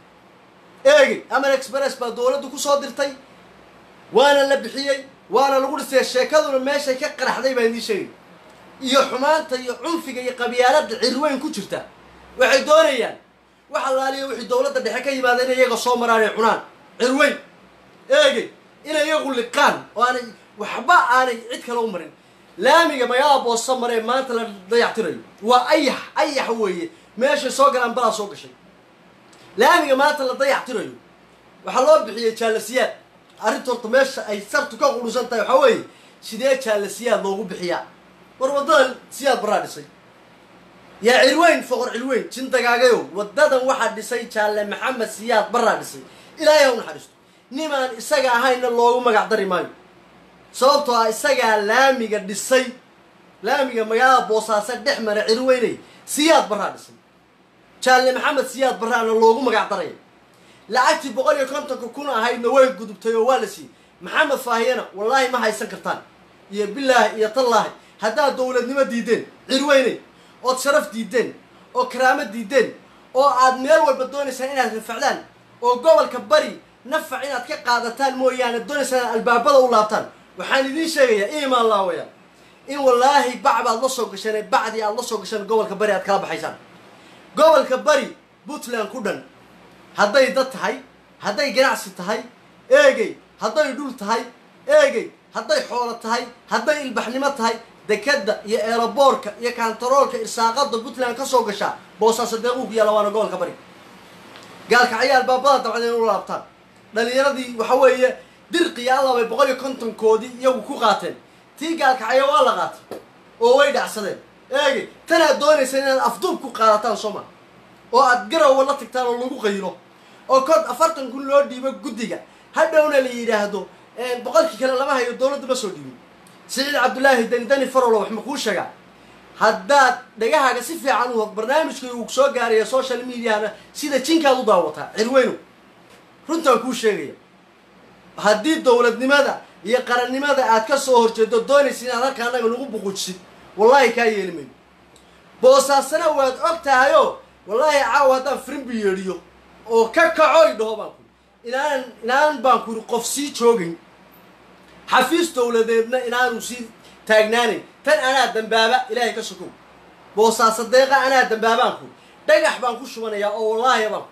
eegey amer express baa dowladdu kusoo dirtay waana la bixiyey waana lagu dhisay sheekaduna meeshay ka qaraxday baan idiin sheegay iyo xumaanta iyo cunfiga iyo qabyaaladda cirweyn ku jirta waxay doonayaan wax allaaliya wixii dowladda dhexe ka yimaada inay iyaga soo maraan ee cunaan cirweyn eegey inay iyagu liqaan oo aanay waxba aanay cid kale u marin laamiga magaalada boosa maree maanta la dayactirayo waa ayax ayax weeye meeshay soo galaan balaa soo gashay laamiga maanta la dayactirayo waxaa loo bixiyey jaalasiyaad arrinta horta meesha ay sartu ka qurusan tahay waxaa weeye sidee jaalasiyaad loogu bixiyaa war waddadan siyaad baraa dhisay yaa cirweyn foqor cirweyn jindagaagayow waddadan waxaa dhisay jaalle maxamed siyaad baraa dhisay ilaahay ha u naxariisto nimaan isaga ahayna loogu magac dari maayo sababtoo ah isagaa laamiga dhisay laamiga magaalada boosaaso dhex mara cirweynay siyaad baraa dhisay jaalle maxamed siyaad baraana loogu magac daraya lacagtii boqol iyo kontonka kun ahaydna way gudubtay oo waa la siiyey maxamed faahiyana wallaahi ma haysan kartaan iyo bilaahi iyo tallaahi haddaad dowladnimo diideen cirweyney ood sharaf diideen oo karaamo diideen oo aad meel walba doonaysaan inaad rafacdaan oo gobolka bari nafac inaad ka qaadataan mooyaane doonaysaan inaad albaabada u laabtaan waxaan idiin sheegayaa imaan laawaya in wallaahi bac baad la soo gasheen ee bacdii aad la soo gasheen gobolka bari aad kala baxaysaan gobolka bari puntland ku dhan hadday dad tahay hadday ganacsi tahay eegey hadday dhul tahay eegey hadday xoolo tahay hadday ilbaxnimo tahay dekadda iyo eelaboorka iyo kantaroolka irsaaqada puntland ka soo gashaa boosaaso deequu ku yaalla waana gobolka bari gaalkacyo albaabada dabcad in u laabtaan dhalinyaradii waxa weeye dirqiya alla bay boqol iyo kontonkoodii iyagu ku qaateen tii gaalkacyo waa la qaatay oo way dhacsadeen eegey tanaad doonaysa inaad afduub ku qaadataan soo maa oo aad garowa la tagtaan oo lagu qaylo oo kod afartan kun loo dhiibo guddiga hadhowna la yidhaahdo boqolkii kale lama hayo dowladda ma soo dhiibin siciid cabdullaahi dani dani farolo wax ma kuu sheegaa haddaad dhagahaaga si fiican u barnaamijka uu soo gaaraya social mediana sida jinkaad u daawataa cirweyno runtaan kuu sheegaya haddii dowladnimada iyo qarannimada aad ka soo horjeedo doonaysa inaad halka annaga nagu buqujisid wallaahi kaa yeeli mayno boosaasana waad og tahayoo wallaahi caawa haddaan frimbi yeedhiyo oo ka kacoy dhaho baan kuri inaanan inaanan baan kuri qof sii joogayn xafiis dowladeedna inaanu sii taagnaanayn tan anaa dambaaba ilaahay ka sokow boosaaso deeqa anaa dambaabaan kuri dhagax baan ku shubanayaa oo wallaahi baan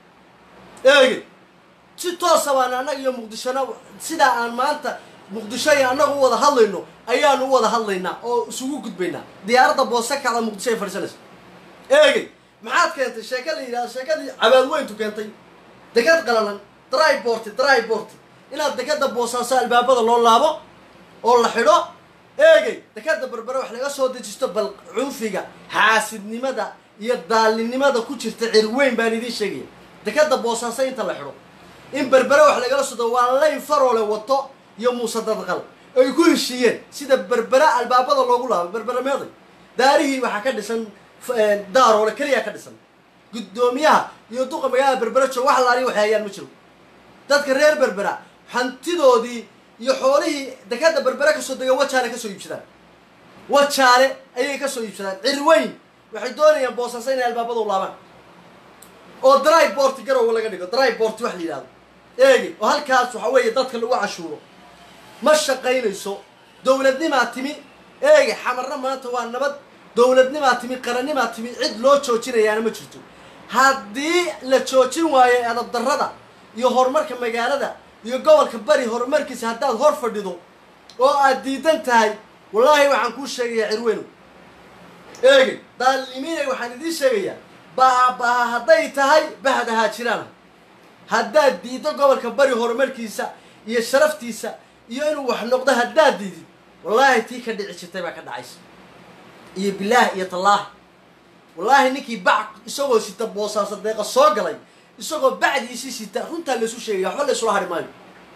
eege si toosa baan annaga iyo muqdishona sidaa aan maanta muqdisho iyo annaga u wada hadlayno ayaanu u wada hadlaynaa oo isugu gudbaynaa diyaaradda boose kacda muqdisho ay fadhiisanaysa eegey maxaad keentay sheeka la yidhahdo sheekadii cabaadweyntu keentay dekad qalalan dryborti dryborti inaad dekada boosaaso albaabada loo laabo oo la xidho eegay dekada berbere wax laga soo dejisto bal cunfiga xaasidnimada iyo daalinimada ku jirta cirweyn baan idiin sheegaya dekada boosaaso inta la xidho in berbere wax lagala sodo waa layn faroole wato iyo muuse dadqal ay ku heshiiyeen sida berbere albaabada loogu laabo berbere meeday daarihii waxaa ka dhisan daaroole keliya ka dhisan guddoomiyaha iyo duqa magaalada berbere joog wax laaliya waxay hayaan ma jiro dadka reer berbera hantidoodii iyo xoolihii dekada berbere kasoo dega wajaale kasoo iibsadaan wajaale ayay kasoo iibsadaan cirweyn waxay doonayaan boosaaso inay albaabada u laabaan oo dry boort garowa laga dhigo dry boort wax la yidhahdo eegi oo halkaas waxa weeye dadka lagu cashuuro ma shaqaynayso dowladnimaa timi eegi xamarna maanta waa nabad dowladnimaa timi qarannimaa timi cid loo joojinayaana ma jirto haddii la joojin waayo edab darrada iyo horumarka magaalada iyo gobolka bari horumarkiisa haddaad hor fadhido oo aad diidan tahay wallaahi waxaan kuu sheegayaa cirweynow eegi daalimiinay waxaan idiin sheegayaa baabaha hadday tahay bahad ahaa jiraan haddaad diiddo gobolka bari horumarkiisa iyo sharaftiisa iyo inuu wax noqdo haddaad diidid wallaahi tii ka dhici jirtay baa ka dhacaysa iyo bilaah iyo tallaahi wallaahi ninkii bac isagoo sita boosaaso deeqa soo galay isagoo bacdiisii sita runtaa laysu sheegaya waxba laysula hari maayo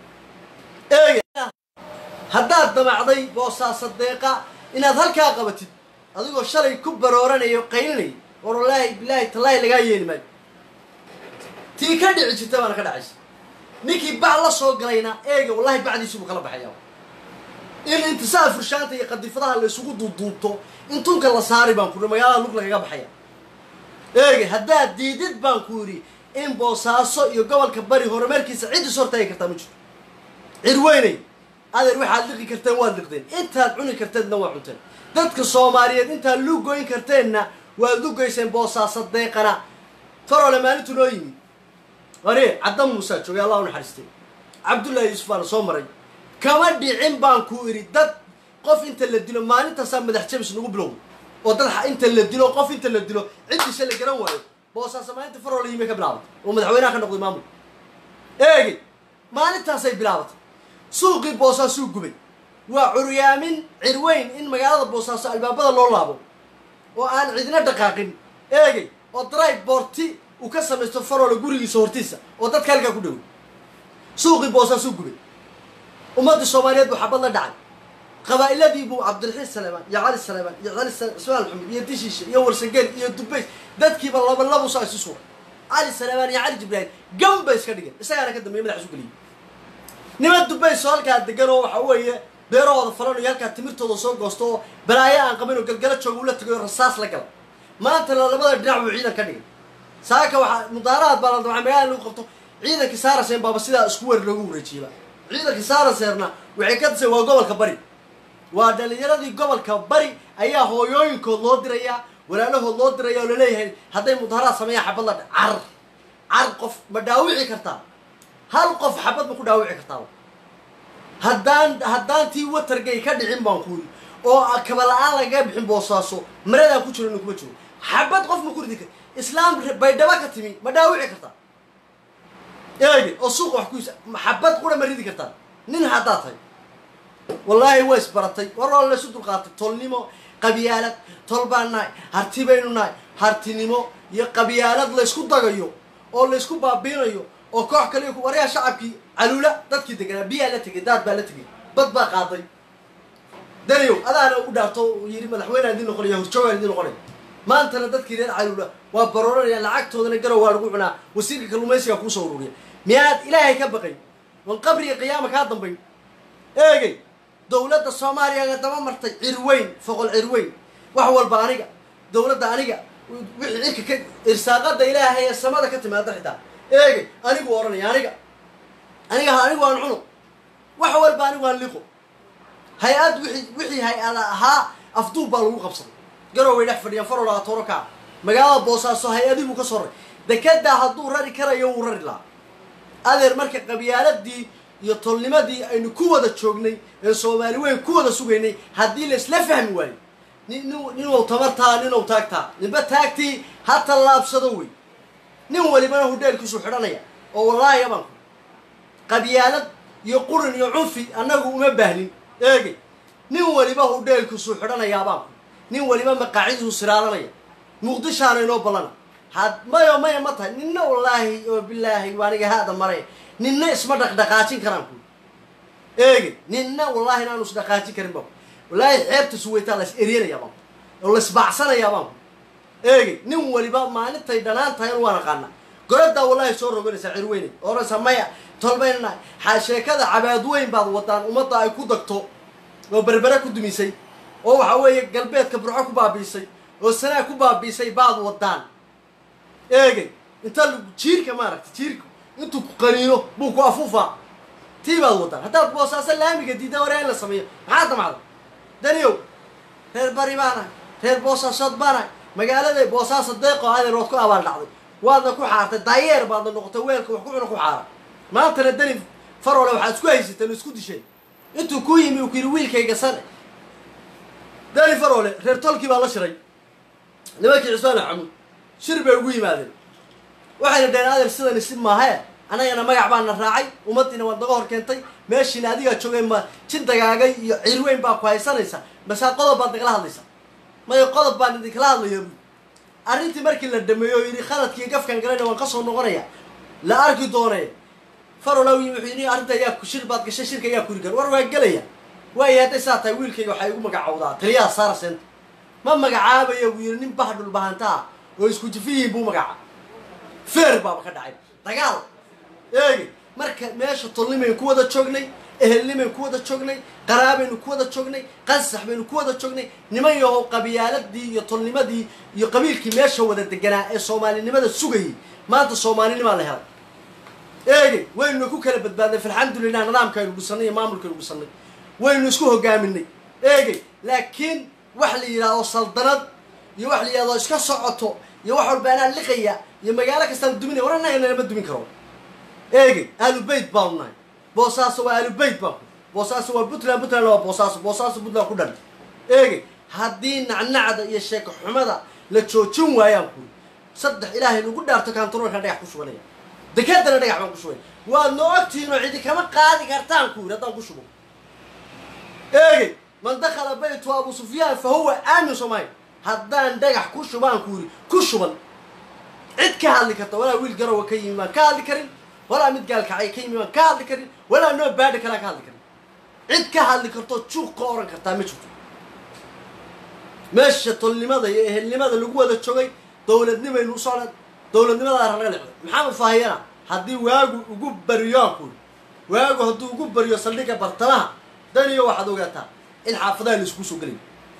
eege haddaad damacday boosaaso deeqa inaad halkaa qabatid adigoo shalay ku barooranayo qaylinay war wallaahi bilaahi tallaahi lagaa yeeli maayo tii ka dhici jirta baana ka dhacaysa ninkii bac la soo galayna eega wallahi bacdiisii buu kala baxaya in intisaa furshaanta iyo qadifadaha la isugu duuduubto in tunka la saari baan ku yidhi magaalada lug lagaga baxaya eege haddaad diidid baan ku yidhi in boosaaso iyo gobolka bari horumarkiisa cid is hortaagi kartaa ma jirto cirweynay adeer waxaad liqi karteen waad liqdeen intaad cuni karteedna waa cunteen dadka soomaaliyeed intaad lugoyn karteenna waad lugayseen boosaaso deeqana farole maalintu noo yimid wari cadda muusaa joogay allah u naxariistay cabdullaahi yuusuf baana soo maray kama dhicin baan ku idhi dad qof inta la dilo maalintaasaa madax jabis nagu bilowday oo dad inta la dilo qof inta la dilo ciddiisa la garan waayo boosaaso maalinta farole yimay ka bilaabatay oo madaxweynaha ka noqday maamul eegi maalintaasay bilaabatay suuqii boosaasuu gubay waa curyaamin cirweyn in magaalada boosaaso albaabada loo laabo oo aan cidina dhaqaaqin eegay oo dry boorti uu ka samaysto faroole gurigiisa hortiisa oo dadka halkaa ku dhoway suuqii boosaasuu gubay ummaddii soomaaliyeed buu xabad la dhacay qabaa'iladii buu cabdiraxiin saleemaan iyo cali saleemaan iyo cali ismaal xumid iyo dishiishe iyo warsangeli iyo dubays dadkiiba laba labu saa isu suuray cali saleemaan iyo cali jibraahim gam bay iska dhigeen isagaana ka dambeeye madax isu geliyey niman dubays oo halkaa degan oo waxa weeye beerahooda falanayo halkaa timirtooda soo goosto oo balaayo aan qabin oo galgala jooga ula tagay oo rasaas la gala maantana labada dhinac buu ciidan ka dhigay saaka waxaa mudaaraad baa la dabcay magaalada lagu qabto ciidankii saaraseen baaba sidaa isku weer loogu wareejiyeyba ciidankii saaraseerna waxay ka disay waa gobolka bari waa dhalinyaradii gobolka bari ayaa hooyooyinkood loo dirayaa walaalahood loo diraya oo laleeyahay hadday mudaaraad sameeyaan xabad la car car qof ma dhaawici kartaa hal qof xabad ma ku dhaawici kartaa haddaan haddaan tii watergay ka dhicin baan kuyi oo kaba la-aan lagaga bixin boosaaso maradaan ku jiro nin kuma jiro xabad qof ma ku ridi kar islaam baydhaba ka timi ma dhaawici kartaa eegi oo suuqa wax kuisa xabad qura ma ridi kartaa nin haddaa tahay wallaahi waa isbaratay war waa laysu dulqaatay tolnimo qabyaalad tol baan nahay harti baynu nahay hartinimo iyo qabyaalad laysku dagayo oo laysku baabiinayo oo koox kale waryaa shacabkii caluula dadkii deganaa biyaa la tegay daad baa la tegay bad baa qaaday daniyow adaana u dhaarto yidhi madaxweynea idin noqonaya horjoogaan idin noqonaya maantana dadkii reer caluula waa barooranayaan lacagtoodana garow waa lagu cunaa wasiirka kalluumaysiga kuusoo ururiya miyaad ilaahay ka baqay wan qabriga qiyaama kaa dambayn eegay dowladda soomaaliya daba martay cirweyn foqol cirweyn wax walba aniga dowladda aniga wixii cirka ka irsaaqada ilaahay ee samada ka timaada xitaa eegay anigu odhanaya aniga aniga anigu aan cuno wax walba anigu aan liqo hay-ad wixii wixii hay-ada ahaa afduub baa lagu qabsaday garow way dhex fadhiyaan farola tooro kaa magaalada boosaaso hay-adii buu ka soo raray dekedaa hadduu rari karayo wuu rari lahaa adeer marka qabyaaladii iyo tolnimadii aynu ku wada joognay ee soomaali weyn ku wada sugaynay haddii la isla fahmi waayo nin ninuu tabartaa ninuu taagtaa ninba taagtii ha tallaabsado wey nin walibana hudheelkiisu xidhanaya oo wallaahi abaan ku qabyaalad iyo qurin iyo cunfi annagu uma baahnin eegay nin waliba hudheelkiisuu xidhanayaa baan ku nin waliba maqaacidiisu siraalanaya muqdishaana inoo ballana had mayo maya ma tahay ninna wallaahi oo bilaahi waaniga haada mare ninna isma dhaqdhaqaajin karaan ku eegay ninna wallaahi inaanu isdhaqaajin karin baan ku wallaahi xeebta suweytaa la is eryanaya baan ku oo la isbaacsanayaa baan ku eegay nin waliba maalintay dhanaan tahay waan aqaana goradaa wallaahi soo roganaysaa cirweyne oranaysaa maya tolbaynana ha sheekada cabaadweyn baad wadaan ummadda ay ku dagto oo berbere ku dumisay oo waxa weeye galbeedka burco ku baabiisay oo sanaa ku baabiisay baad wadaan eegay inta lagu jiirka maaragtay jiirka intuu ku qaniino buu ku afuufaa tii baad wadaan haddaad boosaaso laamiga diida waree in la sameeyo maxaa damacda daniyow reer bari baana reer boosaasood baana magaalada boosaaso deeqo adeer waad ku abaal dhacday waadna ku xaartay daayeer baadna noqotay weelka wax ku cuna ku xaara maantana dani farole waxaad isku haysateen oo isku disheen intuu ku yimi uu ku yidhi wiilkayga sane dani farole reer tolkii baa la shiray nimankii cismaan axamuud shir bay ugu yimaadeen waxayna dhaheen adeer sidani si maahae annagana magac baana raacay ummaddiina waad naga hor keentay meeshiina adigaa joogay ma jin dagaagay iyo cirweyn baa ku haysanaysa masaa qodob baad nagala hadlaysaa maya qodob baan idinkala hadlaya buy arrintii markii la dhameeyo oo yidhi khaladkii gafkan galayna waan ka soo noqonaya la arki doonee farola yimi wuxuu yidhi arrinta ayaa ku shir baad gashay shirka ayaa kuri gar war waa gelaya waayo hadday saa tahay wiilkayga waxaa igu magacowdaa taliyaha saara seenta ma magacaabaya buu yidhi nin bax dhulbahanta ah oo isku jifiyiin buu magaca feer baaba ka dhacay dagaal eegi marka meesha tolnimaynu ku wada joognay ehelnimaynu ku wada joognay qaraabaynu ku wada joognay qansax baynu ku wada joognay niman yahow qabiyaaladii iyo tolnimadii iyo qabiilkii meesha wada deganaa ee soomaalinimada sugayay maanta soomaalinimaa la helay eegay waynu ku kala badbaadnay falxamdulilah nidaamkaynu dhisanay iyo maamulkaynu dhisanay waynu isku hogaaminay eegay laakiin wax la yidhaahdo saldanad iyo wax la yidhahdo iska socoto iyo wax walba anaa liqaya iyo magaalo kastaan duminaya war annaga nalama dumin karo eegay aalubeyt baanu nahay boosaaso waa aalubeyt baan ku boosaaso waa puntland puntland waa boosaaso boosaaso puntland ku dhan eegay haddii nacnacda iyo sheeko xumada la joojin waayaan ku saddex ilaahay lagu dhaarto kantaroolkan dhagax ku shubanaya dekadana dhagax baan ku shubay waad noo ogtihiin oo cidi kama qaadi kartaan ku yidhi haddaan ku shubo eegay man dakhala baytu abu sufyaan fa huwa aamin soomahay haddaan dhagax ku shubaan ku yidhi ku shuban cid ka hadli karta walaa wiil garowa ka yimi baan ka hadli karin walaa mid gaalkacay ka yimi baan ka hadli karin walaa noo baadhi kalaa ka hadli karin cid ka hadli karto juuq ka oran kartaa ma jirto meesha tolnimada iyo ehelnimada lagu wada joogay dowladnimaynu usocda dowladnimadaa ranaga lecday maxamed faahiyana haddii waagu ugu bariyoan ku waagu hadduu ugu bariyo saldhigga bartamaha daniyo waxaad ogaataa in xaafadaha la isugu soo gelayo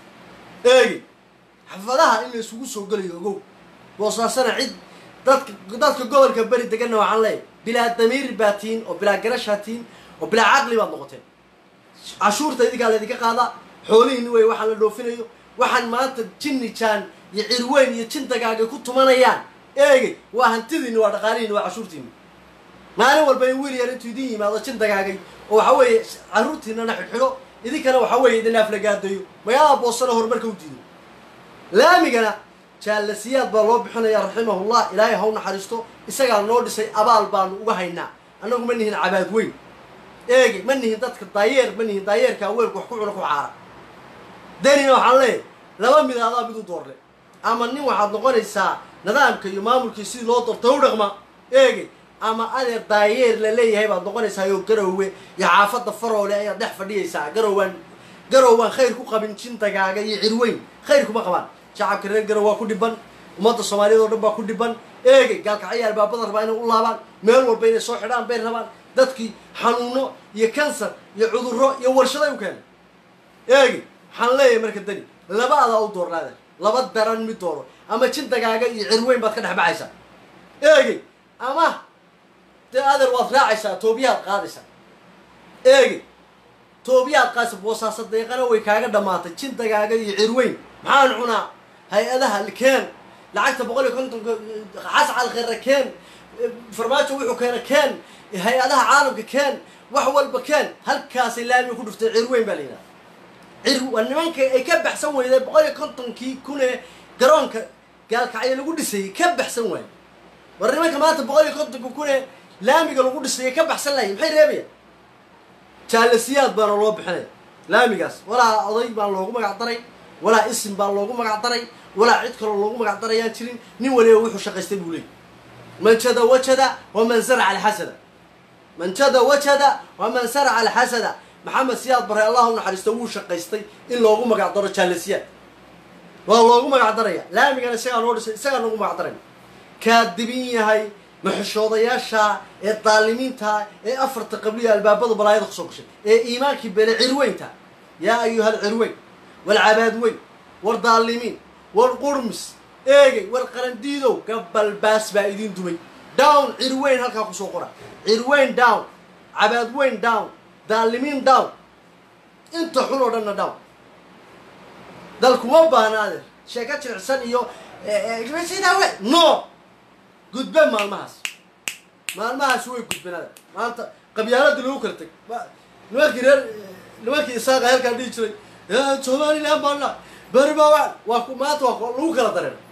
eegi xaafadaha in la isugu soo gelayo ogow boosaasana cid dadka dadka gobolka beri deganna waxaan leeyahay bilaa damiir baa tihiin oo bilaa garashaa tihiin oo bilaa caqli baad noqoteen cashuurta idinkaa laydinka qaadaa xoolihiini wey waxaan la dhoofinayo waxaan maanta jinni jaan iyo cirweyn iyo jin dagaagay ku tumanayaan eegay waa hantidiini waa dhaqaalihiini waa cashuurtiini maalin walba in wiil yar intuu idin yimaado jin dagaagay oo waxa weeye carruurtiinana xidhxidho idinkana waxa weeye idin aflagaadayo magaalada boosana horumarka u diido laamigana jaalasiyaad baa loo bixinaya raximahullah ilaahay haw naxariisto isagaa noo dhisay abaal baanu uga haynaa annagu ma nihin cabaad weyn eegi ma nihin dadka daayeer ma nihin daayeerka aweelku wax ku cuna ku caara danina waxaan leeyahay laba mid adaa mid u doorle ama nin waxaad noqonaysaa nidaamka iyo maamulkii sidii loo doortay u dhaqma eegi ama adeer daayeer la leeyahay baad noqonaysaa oo garowe iyo xaafadda faroole ayaad dhex fadhiyaysaa garowaan garowaan khayr ku qabin jintagaaga iyo cirweyn khayr kuma qabaan shacabka reer garow waa ku dhiban ummadda soomaaliyeed oo dhan baa ku dhiban eegay gaalkacyo albaabada rabaa inay u laabaan meel walba inay soo xidhaan bay rabaan dadkii xanuuno iyo kansar iyo cudurro iyo warshaday u keenay eegi waxaan leeyahay marka dani laba adaa u doornaada laba daran mid dooro ama jintagaaga iyo cirweyn baad ka dhex baxaysaa eegi ama dee adeer waad raacaysaa toobiyaad qaadaysaa eegi toobiyaad qaadaysa boosaasa deeqana way kaaga dhammaatay jintagaaga iyo cirweyn maxaan cunaa hay-adaha keen lacagta boqol iyo kontonka xascal khera keen farmaajo wuxuu keena keen hay-adaha caalamka keen wax walba keen halkaasay laamiga ku dhuftay cirweyn baa la yidhaha cir waa nimanka ay ka baxsan weyday boqol iyo kontonkii kun ee garoonka gaalkacyo lagu dhisayay ka baxsan waaye war nimanka maanta boqol iyo kontonka kun ee laamiga lagu dhisayay ka baxsan lahay maxay reebayaan jaalasiyaad baana loo bixinaya laamigaas walaa oday baan loogu magac daray walaa isim baan loogu magac daray walaa cid kaloo loogu magac darayaan jirin nin waliba wuxuu shaqaystay buu leeyay man jada wajada waman zaraca alxasada man jada wajada waman saraca alxasada maxamed siyaad bare allah u naxariisto wuu shaqaystay in loogu magac daro jaalasiyaad waa loogu magac daraya laamigana isagaa noo dhisay isagaa noogu magac daraya kaadibin yahay maxishoodayaasha ee daalimiinta ee afarta qabliya albaabada balaayada kusoo gashay ee iimaankii bele cirweynta yaa ayuhal cirweyn walcabaad weyn war daalimiin war qurmis eegay war qarandiidow gabalbaas baa idin dumay down cirweyn halkaa kusoo qora cirweyn down cabaad weyn down daalimiin down inta xun oo dhanna down dalkuma baahna adeer sheeko jilicsan iyo sidaa we no gudbe maalmahaas maalmahaas way gudben adeer maanta qabyaaladii lagu kala teg nimankii reer nimankii isaaqa heerkaan dhihi jiray somaliland baana beri baa waa waa ku maanta waa ku- lagu kala dareen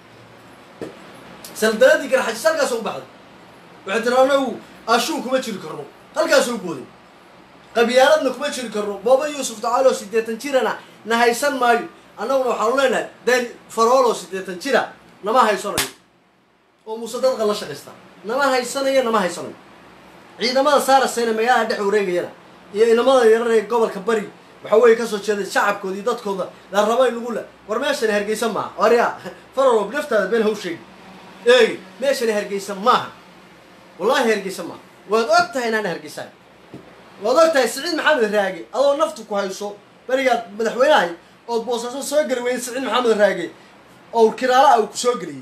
saldaladii garxajis halkaas u baxday waxay tiri anagu ashuun kuma jiri karno halkaasoo booday qabyaaladna kuma jiri karno booba yuusuf dacaalo siddeetan jirana na haysan maayo annaguna waxaanu leenahay dan faroolo siddeetan jira nama haysanayo oo muuse dadqa la shaqaysta nama haysanayo nama haysanayo ciidamada saarasayna magaalada dhex wareegayana iyo inamada yarar ee gobolka bari waxa weeye kasoo jeeday shacabkooda iyo dadkooda la raba in lagu le war meeshani hargeysa maaha warya farorob naftaada been haw sheegi eegi meeshani hargeysa maaha wallahi hargeysa maaha waad og tahay inaan hargeysahay waad og tahay siciid maxamed raage adoo naftu ku hayso berigaad madaxweynahay ood boosaaso soo geli weyday siciid maxamed raage oo kiraala ah uu ku soo geliyey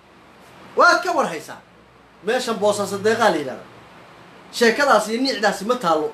waad ka war haysaa meeshan boosaaso deeqaa la yidhahda sheekadaas iyo niicdaasi ma taallo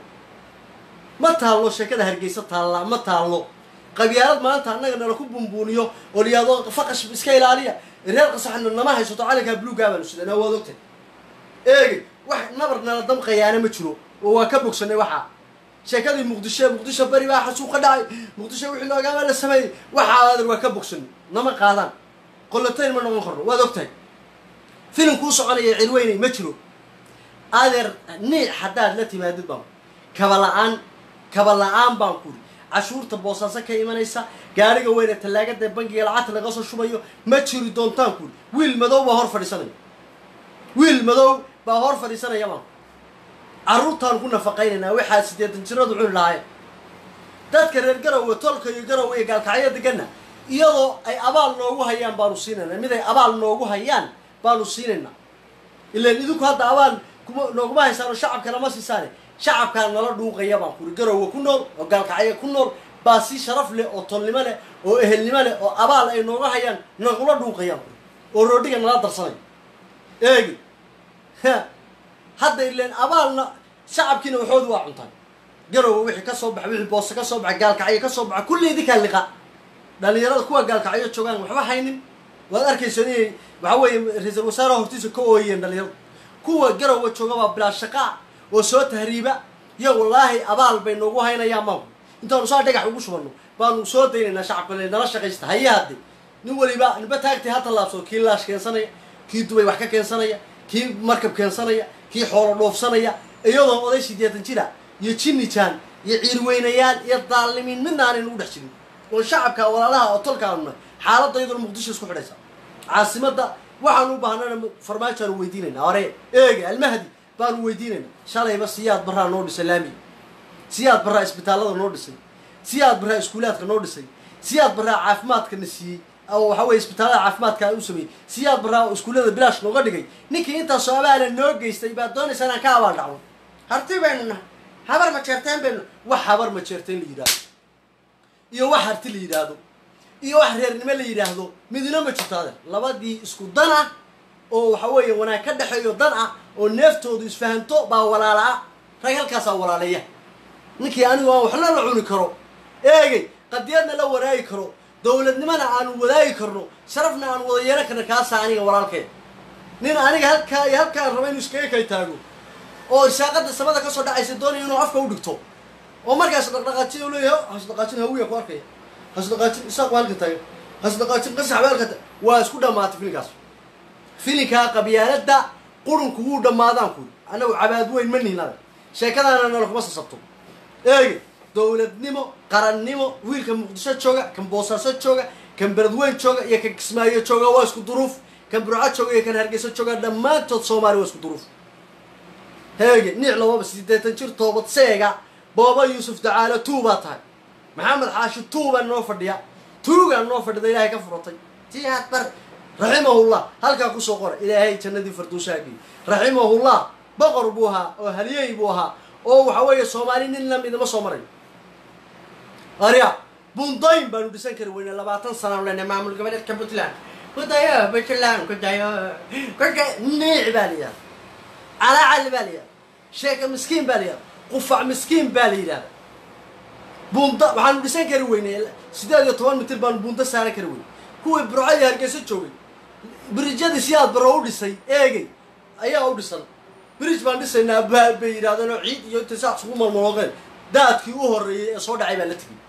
ma taallo sheekada hargeysa taallaa ma taallo qabyaalad maanta annaga nala ku bumbuuniyo oo liyaado faqash iska ilaaliya reer qasaxna nama haysato calankaa buluugaa baanu sidanaa waad ogtahay eegi wax nabar nala damqayaana ma jiro oo waa ka bogsanay waxaa sheekadii muqdisho muqdisho beri baa xasuuq ka dhacay muqdisho wixii loogaama la sameeyey waxaa adeer waa ka bogsanay nama qaadaan qolotayn ma noqon karno waad ogtahay filim kuu soconaya cirweynay ma jiro adeer niic haddaad la timaadid baan kaba la-aan kaba la-aan baan kuri cashuurta boosaaso ka imanaysa gaariga weyne tallaagada bangiga lacagta laga soo shubayo ma jiri doontaan kuri wiil madow baa hor fadhiisanaya wiil madow baa hor fadhiisanaya baan carruurtaan ku nafaqaynaynaa waxaa siddeetan jiradu cuni lahaayeen dadka reer garowe tolka iyo garowe iyo gaalkacyo deganna iyadoo ay abaal noogu hayaan baanu siinaynaa mid ay abaal noogu hayaan baanu siinaynaa ilaan idinku hadda abaal kuma nooguma haysaan oo shacabkana ma siisaane shacabkaa nala dhuuqaya baan kuri garowe ku nool oo gaalkacyo ku nool baa si sharaf leh oo tolnimo leh oo ehelnimo leh oo abaal ay nooga hayaan nagula dhuuqayaan kuri oo roodhiga nala darsanayo eegi hadda ileen abaalna shacabkiina waxoodu waa cuntaan garowe wixii ka soo baxa wixii boose ka soo baxa gaalkacyo ka soo baxa kulli idinkaa liqa dhalinyarada kuwa gaalkacyo joogaan waxba haynin waad arkaysa inay waxa weeye ra-iisul wasaaraha hortiisa ka ooyeen dhalinyarada kuwa garowe jooga baa bilaa shaqaa oo soo tahriiba iyo wallaahi abaal bay noogu haynayaan maanku intaanu saa dhagax ugu shubano baanu soo daynaynaa shacabka le nala shaqaysta haye hadde nin waliba ninba taagtay ha tallaabsado kii laash keensanaya kii dubay wax ka keensanaya kii markab keensanaya kii xoolo dhoofsanaya iyadoo oday sideetan jira iyo jinnijaan iyo ciirweynayaal iyo daalimiin midna aanay nagu dhex jirin oo shacabka walaalaha oo tolkaanuna xaaladda iyadoo muqdisho isku xidhaysa caasimadda waxaanu u baahnana farmaajoaanu weydiinayna hore eega almahdi baanu weydiinayna shalayba siyaad barraa noo dhisay laamiga siyaad barraa isbitaallada noo dhisay siyaad barraa iskuulaadka noo dhisay siyaad barraa caafimaadkana siiyey oo waxa weye isbitaallada caafimaadka u sameeyey siyaad barraa oo iskuullada bilaash nooga dhigay ninkii intaasoo abaala noo geystay baad doonaysaa inaan ka abaal dhacno harti baynu nahay habar ma jeerteen baynu wax habar ma jeerteen la yidhaahdo iyo wax harti la yidhaahdo iyo wax reernimo la yidhaahdo midna ma jirto adeer labadii isku dan ah oo waxa weeye wanaag ka dhexeeyo dan ah oo neeftoodu isfahanto baa walaala-a rag halkaasaa walaaleeya ninkii anigu aan waxna la cuni karo eegay qadiyadna la waraagi karo dowladnimona aanu wadaagi karno sharafna aan wada yeelan karno kaasaa aniga walaalkee nin aniga halkaa iyo halkaan raba inuu iskaga kay taago oo irsaaqada samada kasoo dhacaysa doonaya inuu afka u dhigto oo markaas dhaqdhaqaajin u leeyahay hasdhaqaajin hawiya ku arkaya hasdhaqaajin isaaq waa halka taagan hasdhaqaajin qasax baa halka ta- waa isku dhammaatay filinkaas filinkaa qabyaaladda qurunku wuu dhammaadaan kuyi annagu cabaad weyn ma nihin adag sheekadaana nala kuma sasabto eegi dowladnimo qarannimo wiilka muqdisho jooga kan boosaaso jooga kan beledweyn jooga iyo kan kismaayo jooga waa isku duruuf kan burco jooga iyo kan hargeysa jooga dhammaantood soomaaliya waa isku duruuf heege niic lababa siddeetan jir toobad seega booba yuusuf dacaalo tuu baa tahay maxamed xaashi tuu baa noo fadhiya tuugaa noo fadhida ilaahay ka furatay jihaad bar raximahullah halkaa kusoo qora ilaahay jannadii farduusaagii raximahullah boqor buu ahaa oo haliyey buu ahaa oo waxa weeye soomaali nin lam idama soo marayo arya bundayn baanu dhisan kari weyne labaatan sanaan lena maamul goboleedka puntland kudayo puntland kudayo kuda niic baa la yidhahda calacali baa la yidhahda sheeka miskiin baa la yidhahda qufac miskiin baa la yidhahda bunda waxaanu dhisan kari weyne siddeed iyo toban mitir baanu bunda saaran kari weyne kuwii burco iyo hargeysa joogay birijyadii si aad baro u dhisay eegay ayaa u dhisan birij baan dhisaynaa baa bay yidhahdeen oo ciid iyo intay saa isugu malmaloogeen daadkii u horreeyey ee soo dhacay baa la tegey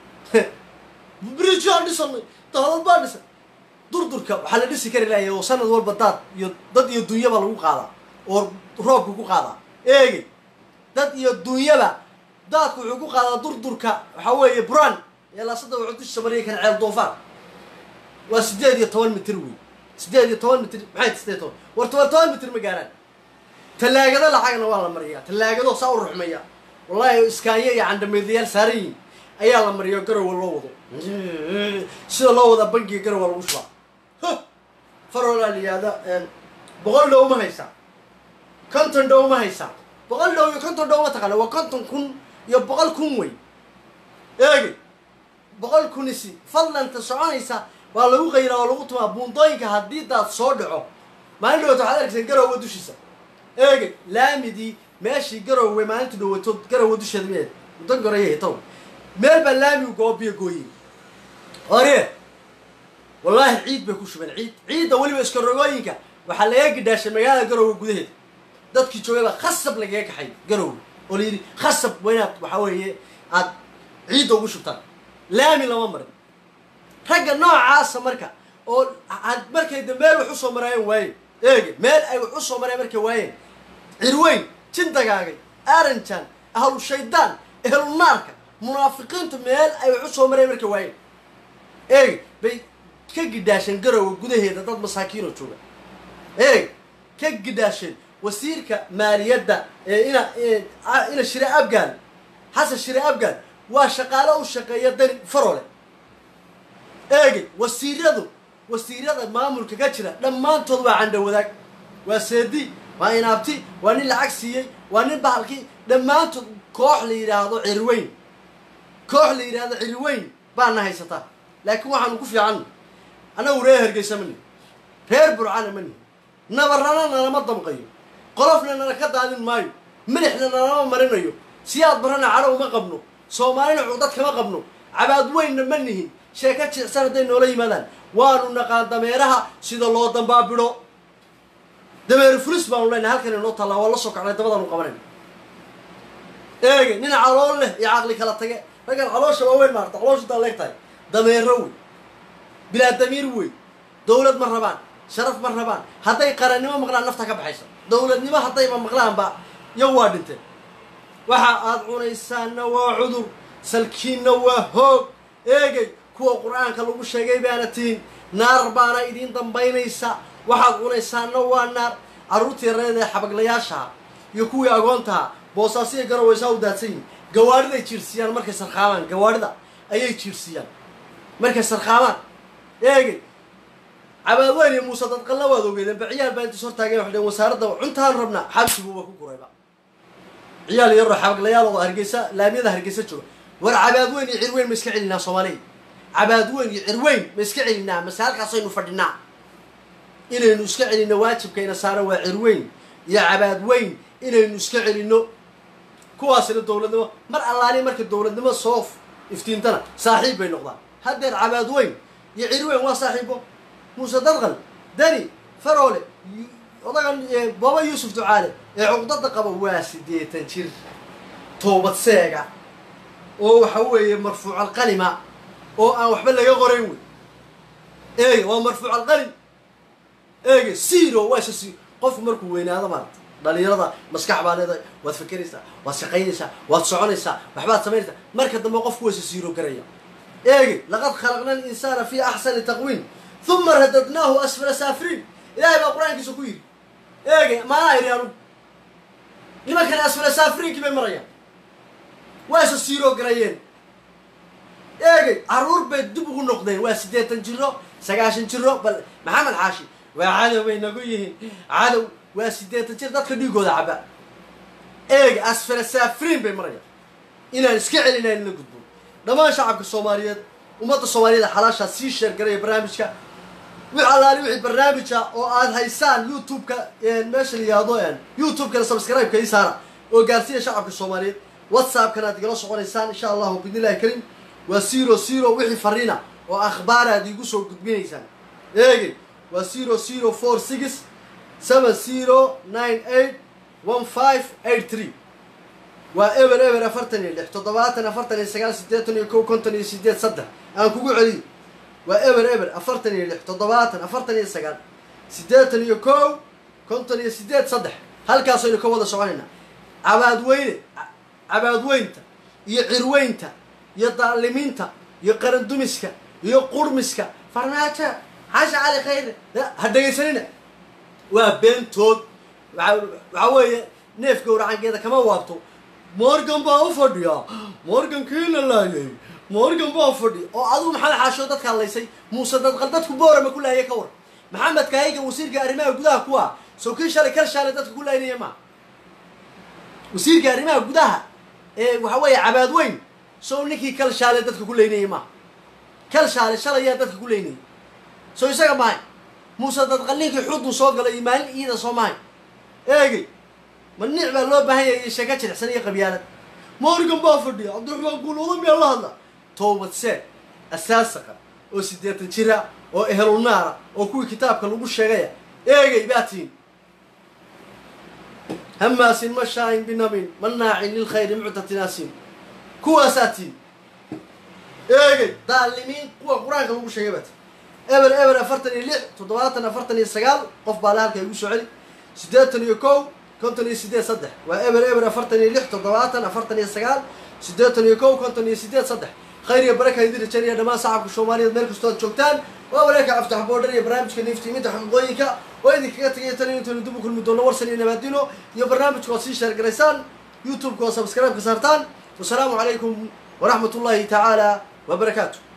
birij baan dhisanay daadad baan dhisay durdurka waxaa la dhisi kari lahay oo sanad walba daad iyo dad iyo dunyaba lagu qaadaa oo roobka ku qaadaa eegay dad iyo dunyaba daadku wuxuu ku qaadaa durdurka waxaa weeye buran ee laasada wuxuu dusha mariya kan ceel doofaan waa siddeed iyo toban mitir wey siddeed iyo toban mitir maxay siddeed toban war toban toban mitir ma gaaraan tallaagado lacagna waa la mariyaa tallaagado saa u ruxmaya wallahi iskaanya iyo candhameedlayaal saaran yihin ayaa la mariyo garowa loo wado sida loo wadaa bangiga garowa lagu shubaa farolaa la yihahda boqol dhow ma haysaa konton dhow ma haysaa boqol dhow iyo konton dhow ma taqaana waa konton kun iyo boqol kun wey eegi boqol kunisi fadlanta soconaysa waa lagu qayraa oo lagu tumaa buundooyinka haddii daad soo dhaco maalin dhawata waxaad arkayseen garowa dushiisa eege laamidii meeshii garowe maalinta dhawato garowa dusheeda miyeed muddo goraya hitow meel baa laamigu goobiyo gooyey ore wallaahi ciid bay ku shubeen ciid ciidda weliba iska rogooyinka waxaa laga gidhaashay magaalada garowe gudaheeda dadkii joogay baa khasab lagaga kaxay garowe oo la yidhi khasab waa inaad waxaa weeye aad ciidda ugu shubtaan laami lama marin ragga noocaasa marka oo had- markay da meel wax usoo maraayeen waayeen eege meel ay wax usoo mareen markay waayeen cirweyn jindagaagay aranjan ahlu shaydaan ehlu naarka munaafiqiintu meel ay wax usoo mareen markay waayeen eege bay ka gidhaasheen garowa gudaheeda dad masaakiinoo jooga eeg ka gidhaasheen wasiirka maaliyadda ee ina ee- a- ina shire abgaal xasan shire abgaal waa shaqaalo u shaqeeya dani farole eegay wasiiradu wasiirada maamulka ka jira dhammaantood waa candho wadaag waa seedi waa inaabti waa nin lacag siiyey waa nin bahalkii dhammaantood koox la yidhaahdo cirweyn koox la yidhaahdo cirweyn baana haysataa laakiin waxaanu ku fiicanna annagu reer hargeysa ma nihi reer burcana ma nihi nabarrana nalama damqayo qolofna nala ka daadin maayo milixna nalama marinayo siyaad barana cadhow ma qabno soomaalina cudad kama qabno cabaad weynna ma nihin sheeko jicsan hadday noola yimaadaan waanu naqaan dameeraha sida loo dambaabidho dameer fulis baanu leenahay halkan inoo tallaa waa la soo kacnay dabadaanu qabanayna eege nin calool leh iyo caqli kala tage raggan caloosha waaweyn maarta caloosha intaa leeg tahay dameero wey bilaa damiir wey dowlad ma rabaan sharaf ma rabaan hadday qarannimo maqlaan nafta ka baxaysa dowladnimo haddayba maqlaanba iyagu waa dhinteen waxa aad cunaysaanna waa cudur salkiinna waa hoog eegay kuwa qur-aanka lagu sheegay baana tihin naar baana idiin dambaynaysa waxaad cunaysaanna waa naar carruurtii reed ee xabaglayaashaha iyo kuwii agoontaha boosaasiya garawaysaa u daadsan yihin gawaadhiday jiirsiiyaan markay sarkhaamaan gawaadhida ayay jiirsiiyaan markay sarkhaamaan eegay cabaadweyn iyo muuse dadqalla waad ogeedeen ba ciyaal baa intaas hortaageen waxay dhaheen wasaaradda cuntaan rabnaa xabsiguuba ku gurayba ciyaal yaroo xabaglayaal oo hargeysa laamiyada hargeysa jooga war cabaadweyn iyo cirweyn ma iska celinaa soomaaliya cabaadweyn iyo cirweyn ma iska celinaa mase halkaasaynu fadhinaa inaynu iska celinno waajibkayna saaran waa cirweyn iyo cabaadweyn inaynu iska celinno kuwaasina dowladnimo mar allaali marka dowladnimo soo iftiintana saaxiib bay noqdaan haddeer cabaadweyn iyo cirweyn waa saaxiibo muuse dadqal dani faroole yu- odagan ee baba yuusuf ducaale ee cuqdada qaba waa siddeetan jir toobad seega oo waxa weeye marfuuc alqalima oo aan waxba laga qorayn wey eege waa marfuuc alqalim eege zero waa isa si qofku markuu weynaado maarata dhalinyarada maskax baa leedahay waad fakeraysaa waad shaqaynaysaa waad soconaysaa waxbaad samaynaysaa marka dambe qofku waysa siiro garaya eegi laqad khalaqna alinsaana fi axsani taqwiim uma radadnaahu asfala saafiriin ilahay baa qur-aankiisa ku yidhi eegi maanaa yidhi anugu nimankan asfala saafiriinkii bay marayaan waysa siiro garayeen eegay caruur bay dib ugu noqdeen waa siddeetan jiro sagaashan jiro bal maxamed xaashi waa cadow bay nagu yihiin cadow waa siddeetan jir dadka dhiigooda caba eeg asfala saafiriin bay marayaan inaan iska celinayn la gudbo dhammaan shacabka soomaaliyeed ummadda soomaaliyeed ee xalaashaa sii sheergaraya barnaamijka wix allaali wixii barnaamija oo aad haysaan youtube-ka meesha la yihahdo youtube-kana subscribe-ka ii saara oo gaarsiiya shacabka soomaaliyeed whatsapp-kana aad igala soconaysaan insha allahu bidnillahi karim waa zero zero wixii fariina oo akhbaaraad iigu soo gudbinaysaan eegey waa zero zero four six seven zero nine eight one five eight three waa eber eber afartan iyo lix toddobaatan afartan iyo sagaal siddeetan iyo kow konton iyo sideed saddex aan kugu celiyo waa eber eber afartan iyo lix toddobaatan afartan iyo sagaal siddeetan iyo kow konton iyo sideed saddex halkaasaynu ka wada soconaynaa cabaadweyne cabaadweynta iyo cirweynta iyo daalimiinta iyo qarandumiska iyo qurmiska farmaajo xasha cali khayre ha dhegaysanina waa beentood waxaa weeye neef gowracankeeda kama waabto morgan baa u fadhiya morgan kiina laayay morgan baa fadhiya oo adigu maxamed xaashoo dadka hadlaysay muuse dadqal dadku boorama ku laayay ka war maxamed kaayiga wasiirka arrimaha gudaha kuwa soo kii shalay kal shaalay dadka ku laynaya ma wasiirka arrimaha gudaha ee waxa weeye cabaadweyn sow ninkii kal shaalay dadka ku laynayay ma kal shaalay shalayaa dadka ku laynayay soo isaga mahay muuse dadqal ninkii xudduu soo galay iyo maalin iida soo mahay eegey ma nic baa loo baahan yahay sheeko jilicsan iyo qabyaalad morgan baa fadhiya cabdiraxmaan guulwada miyaa la hadla toobad seed asaasaqa oo siddeetan jira oo ehelunaara oo kuwii kitaabka lagu sheegaya eegay baa tihin hamaasin mashaain binamin manaacin lilkhayri muctatinaasin kuwaasaa tihin eegay daalimiin kuwa qur-aanka lagu sheegay baa tihin eber eber afartan iyo lix toddobaatan afartan iyo sagaal qof baa le halka igu soo celi siddeetan iyo kow konton iyo sideed saddex waa eber eber afartan iyo lix toddobaatan afartan iyo sagaal siddeetan iyo kow konton iyo sideed saddex khayr iyo baraka idin rajaynaya dhammaan shacabka soomaaliyeed meel kastoo aad joogtaan waa wareerka caftax boodhar iyo barnaamijka niiftiiminta xaqiiqooyinka oo idinkaga tegaya tan intaynu dib u kulmi doono warsan iyo nabaadino iyo barnaamijka ood sii sheergaraysaan youtube-ka oo subscribe ka saartaan wasalaamu calaykum waraxmat ullaahi tacaala wabarakaatu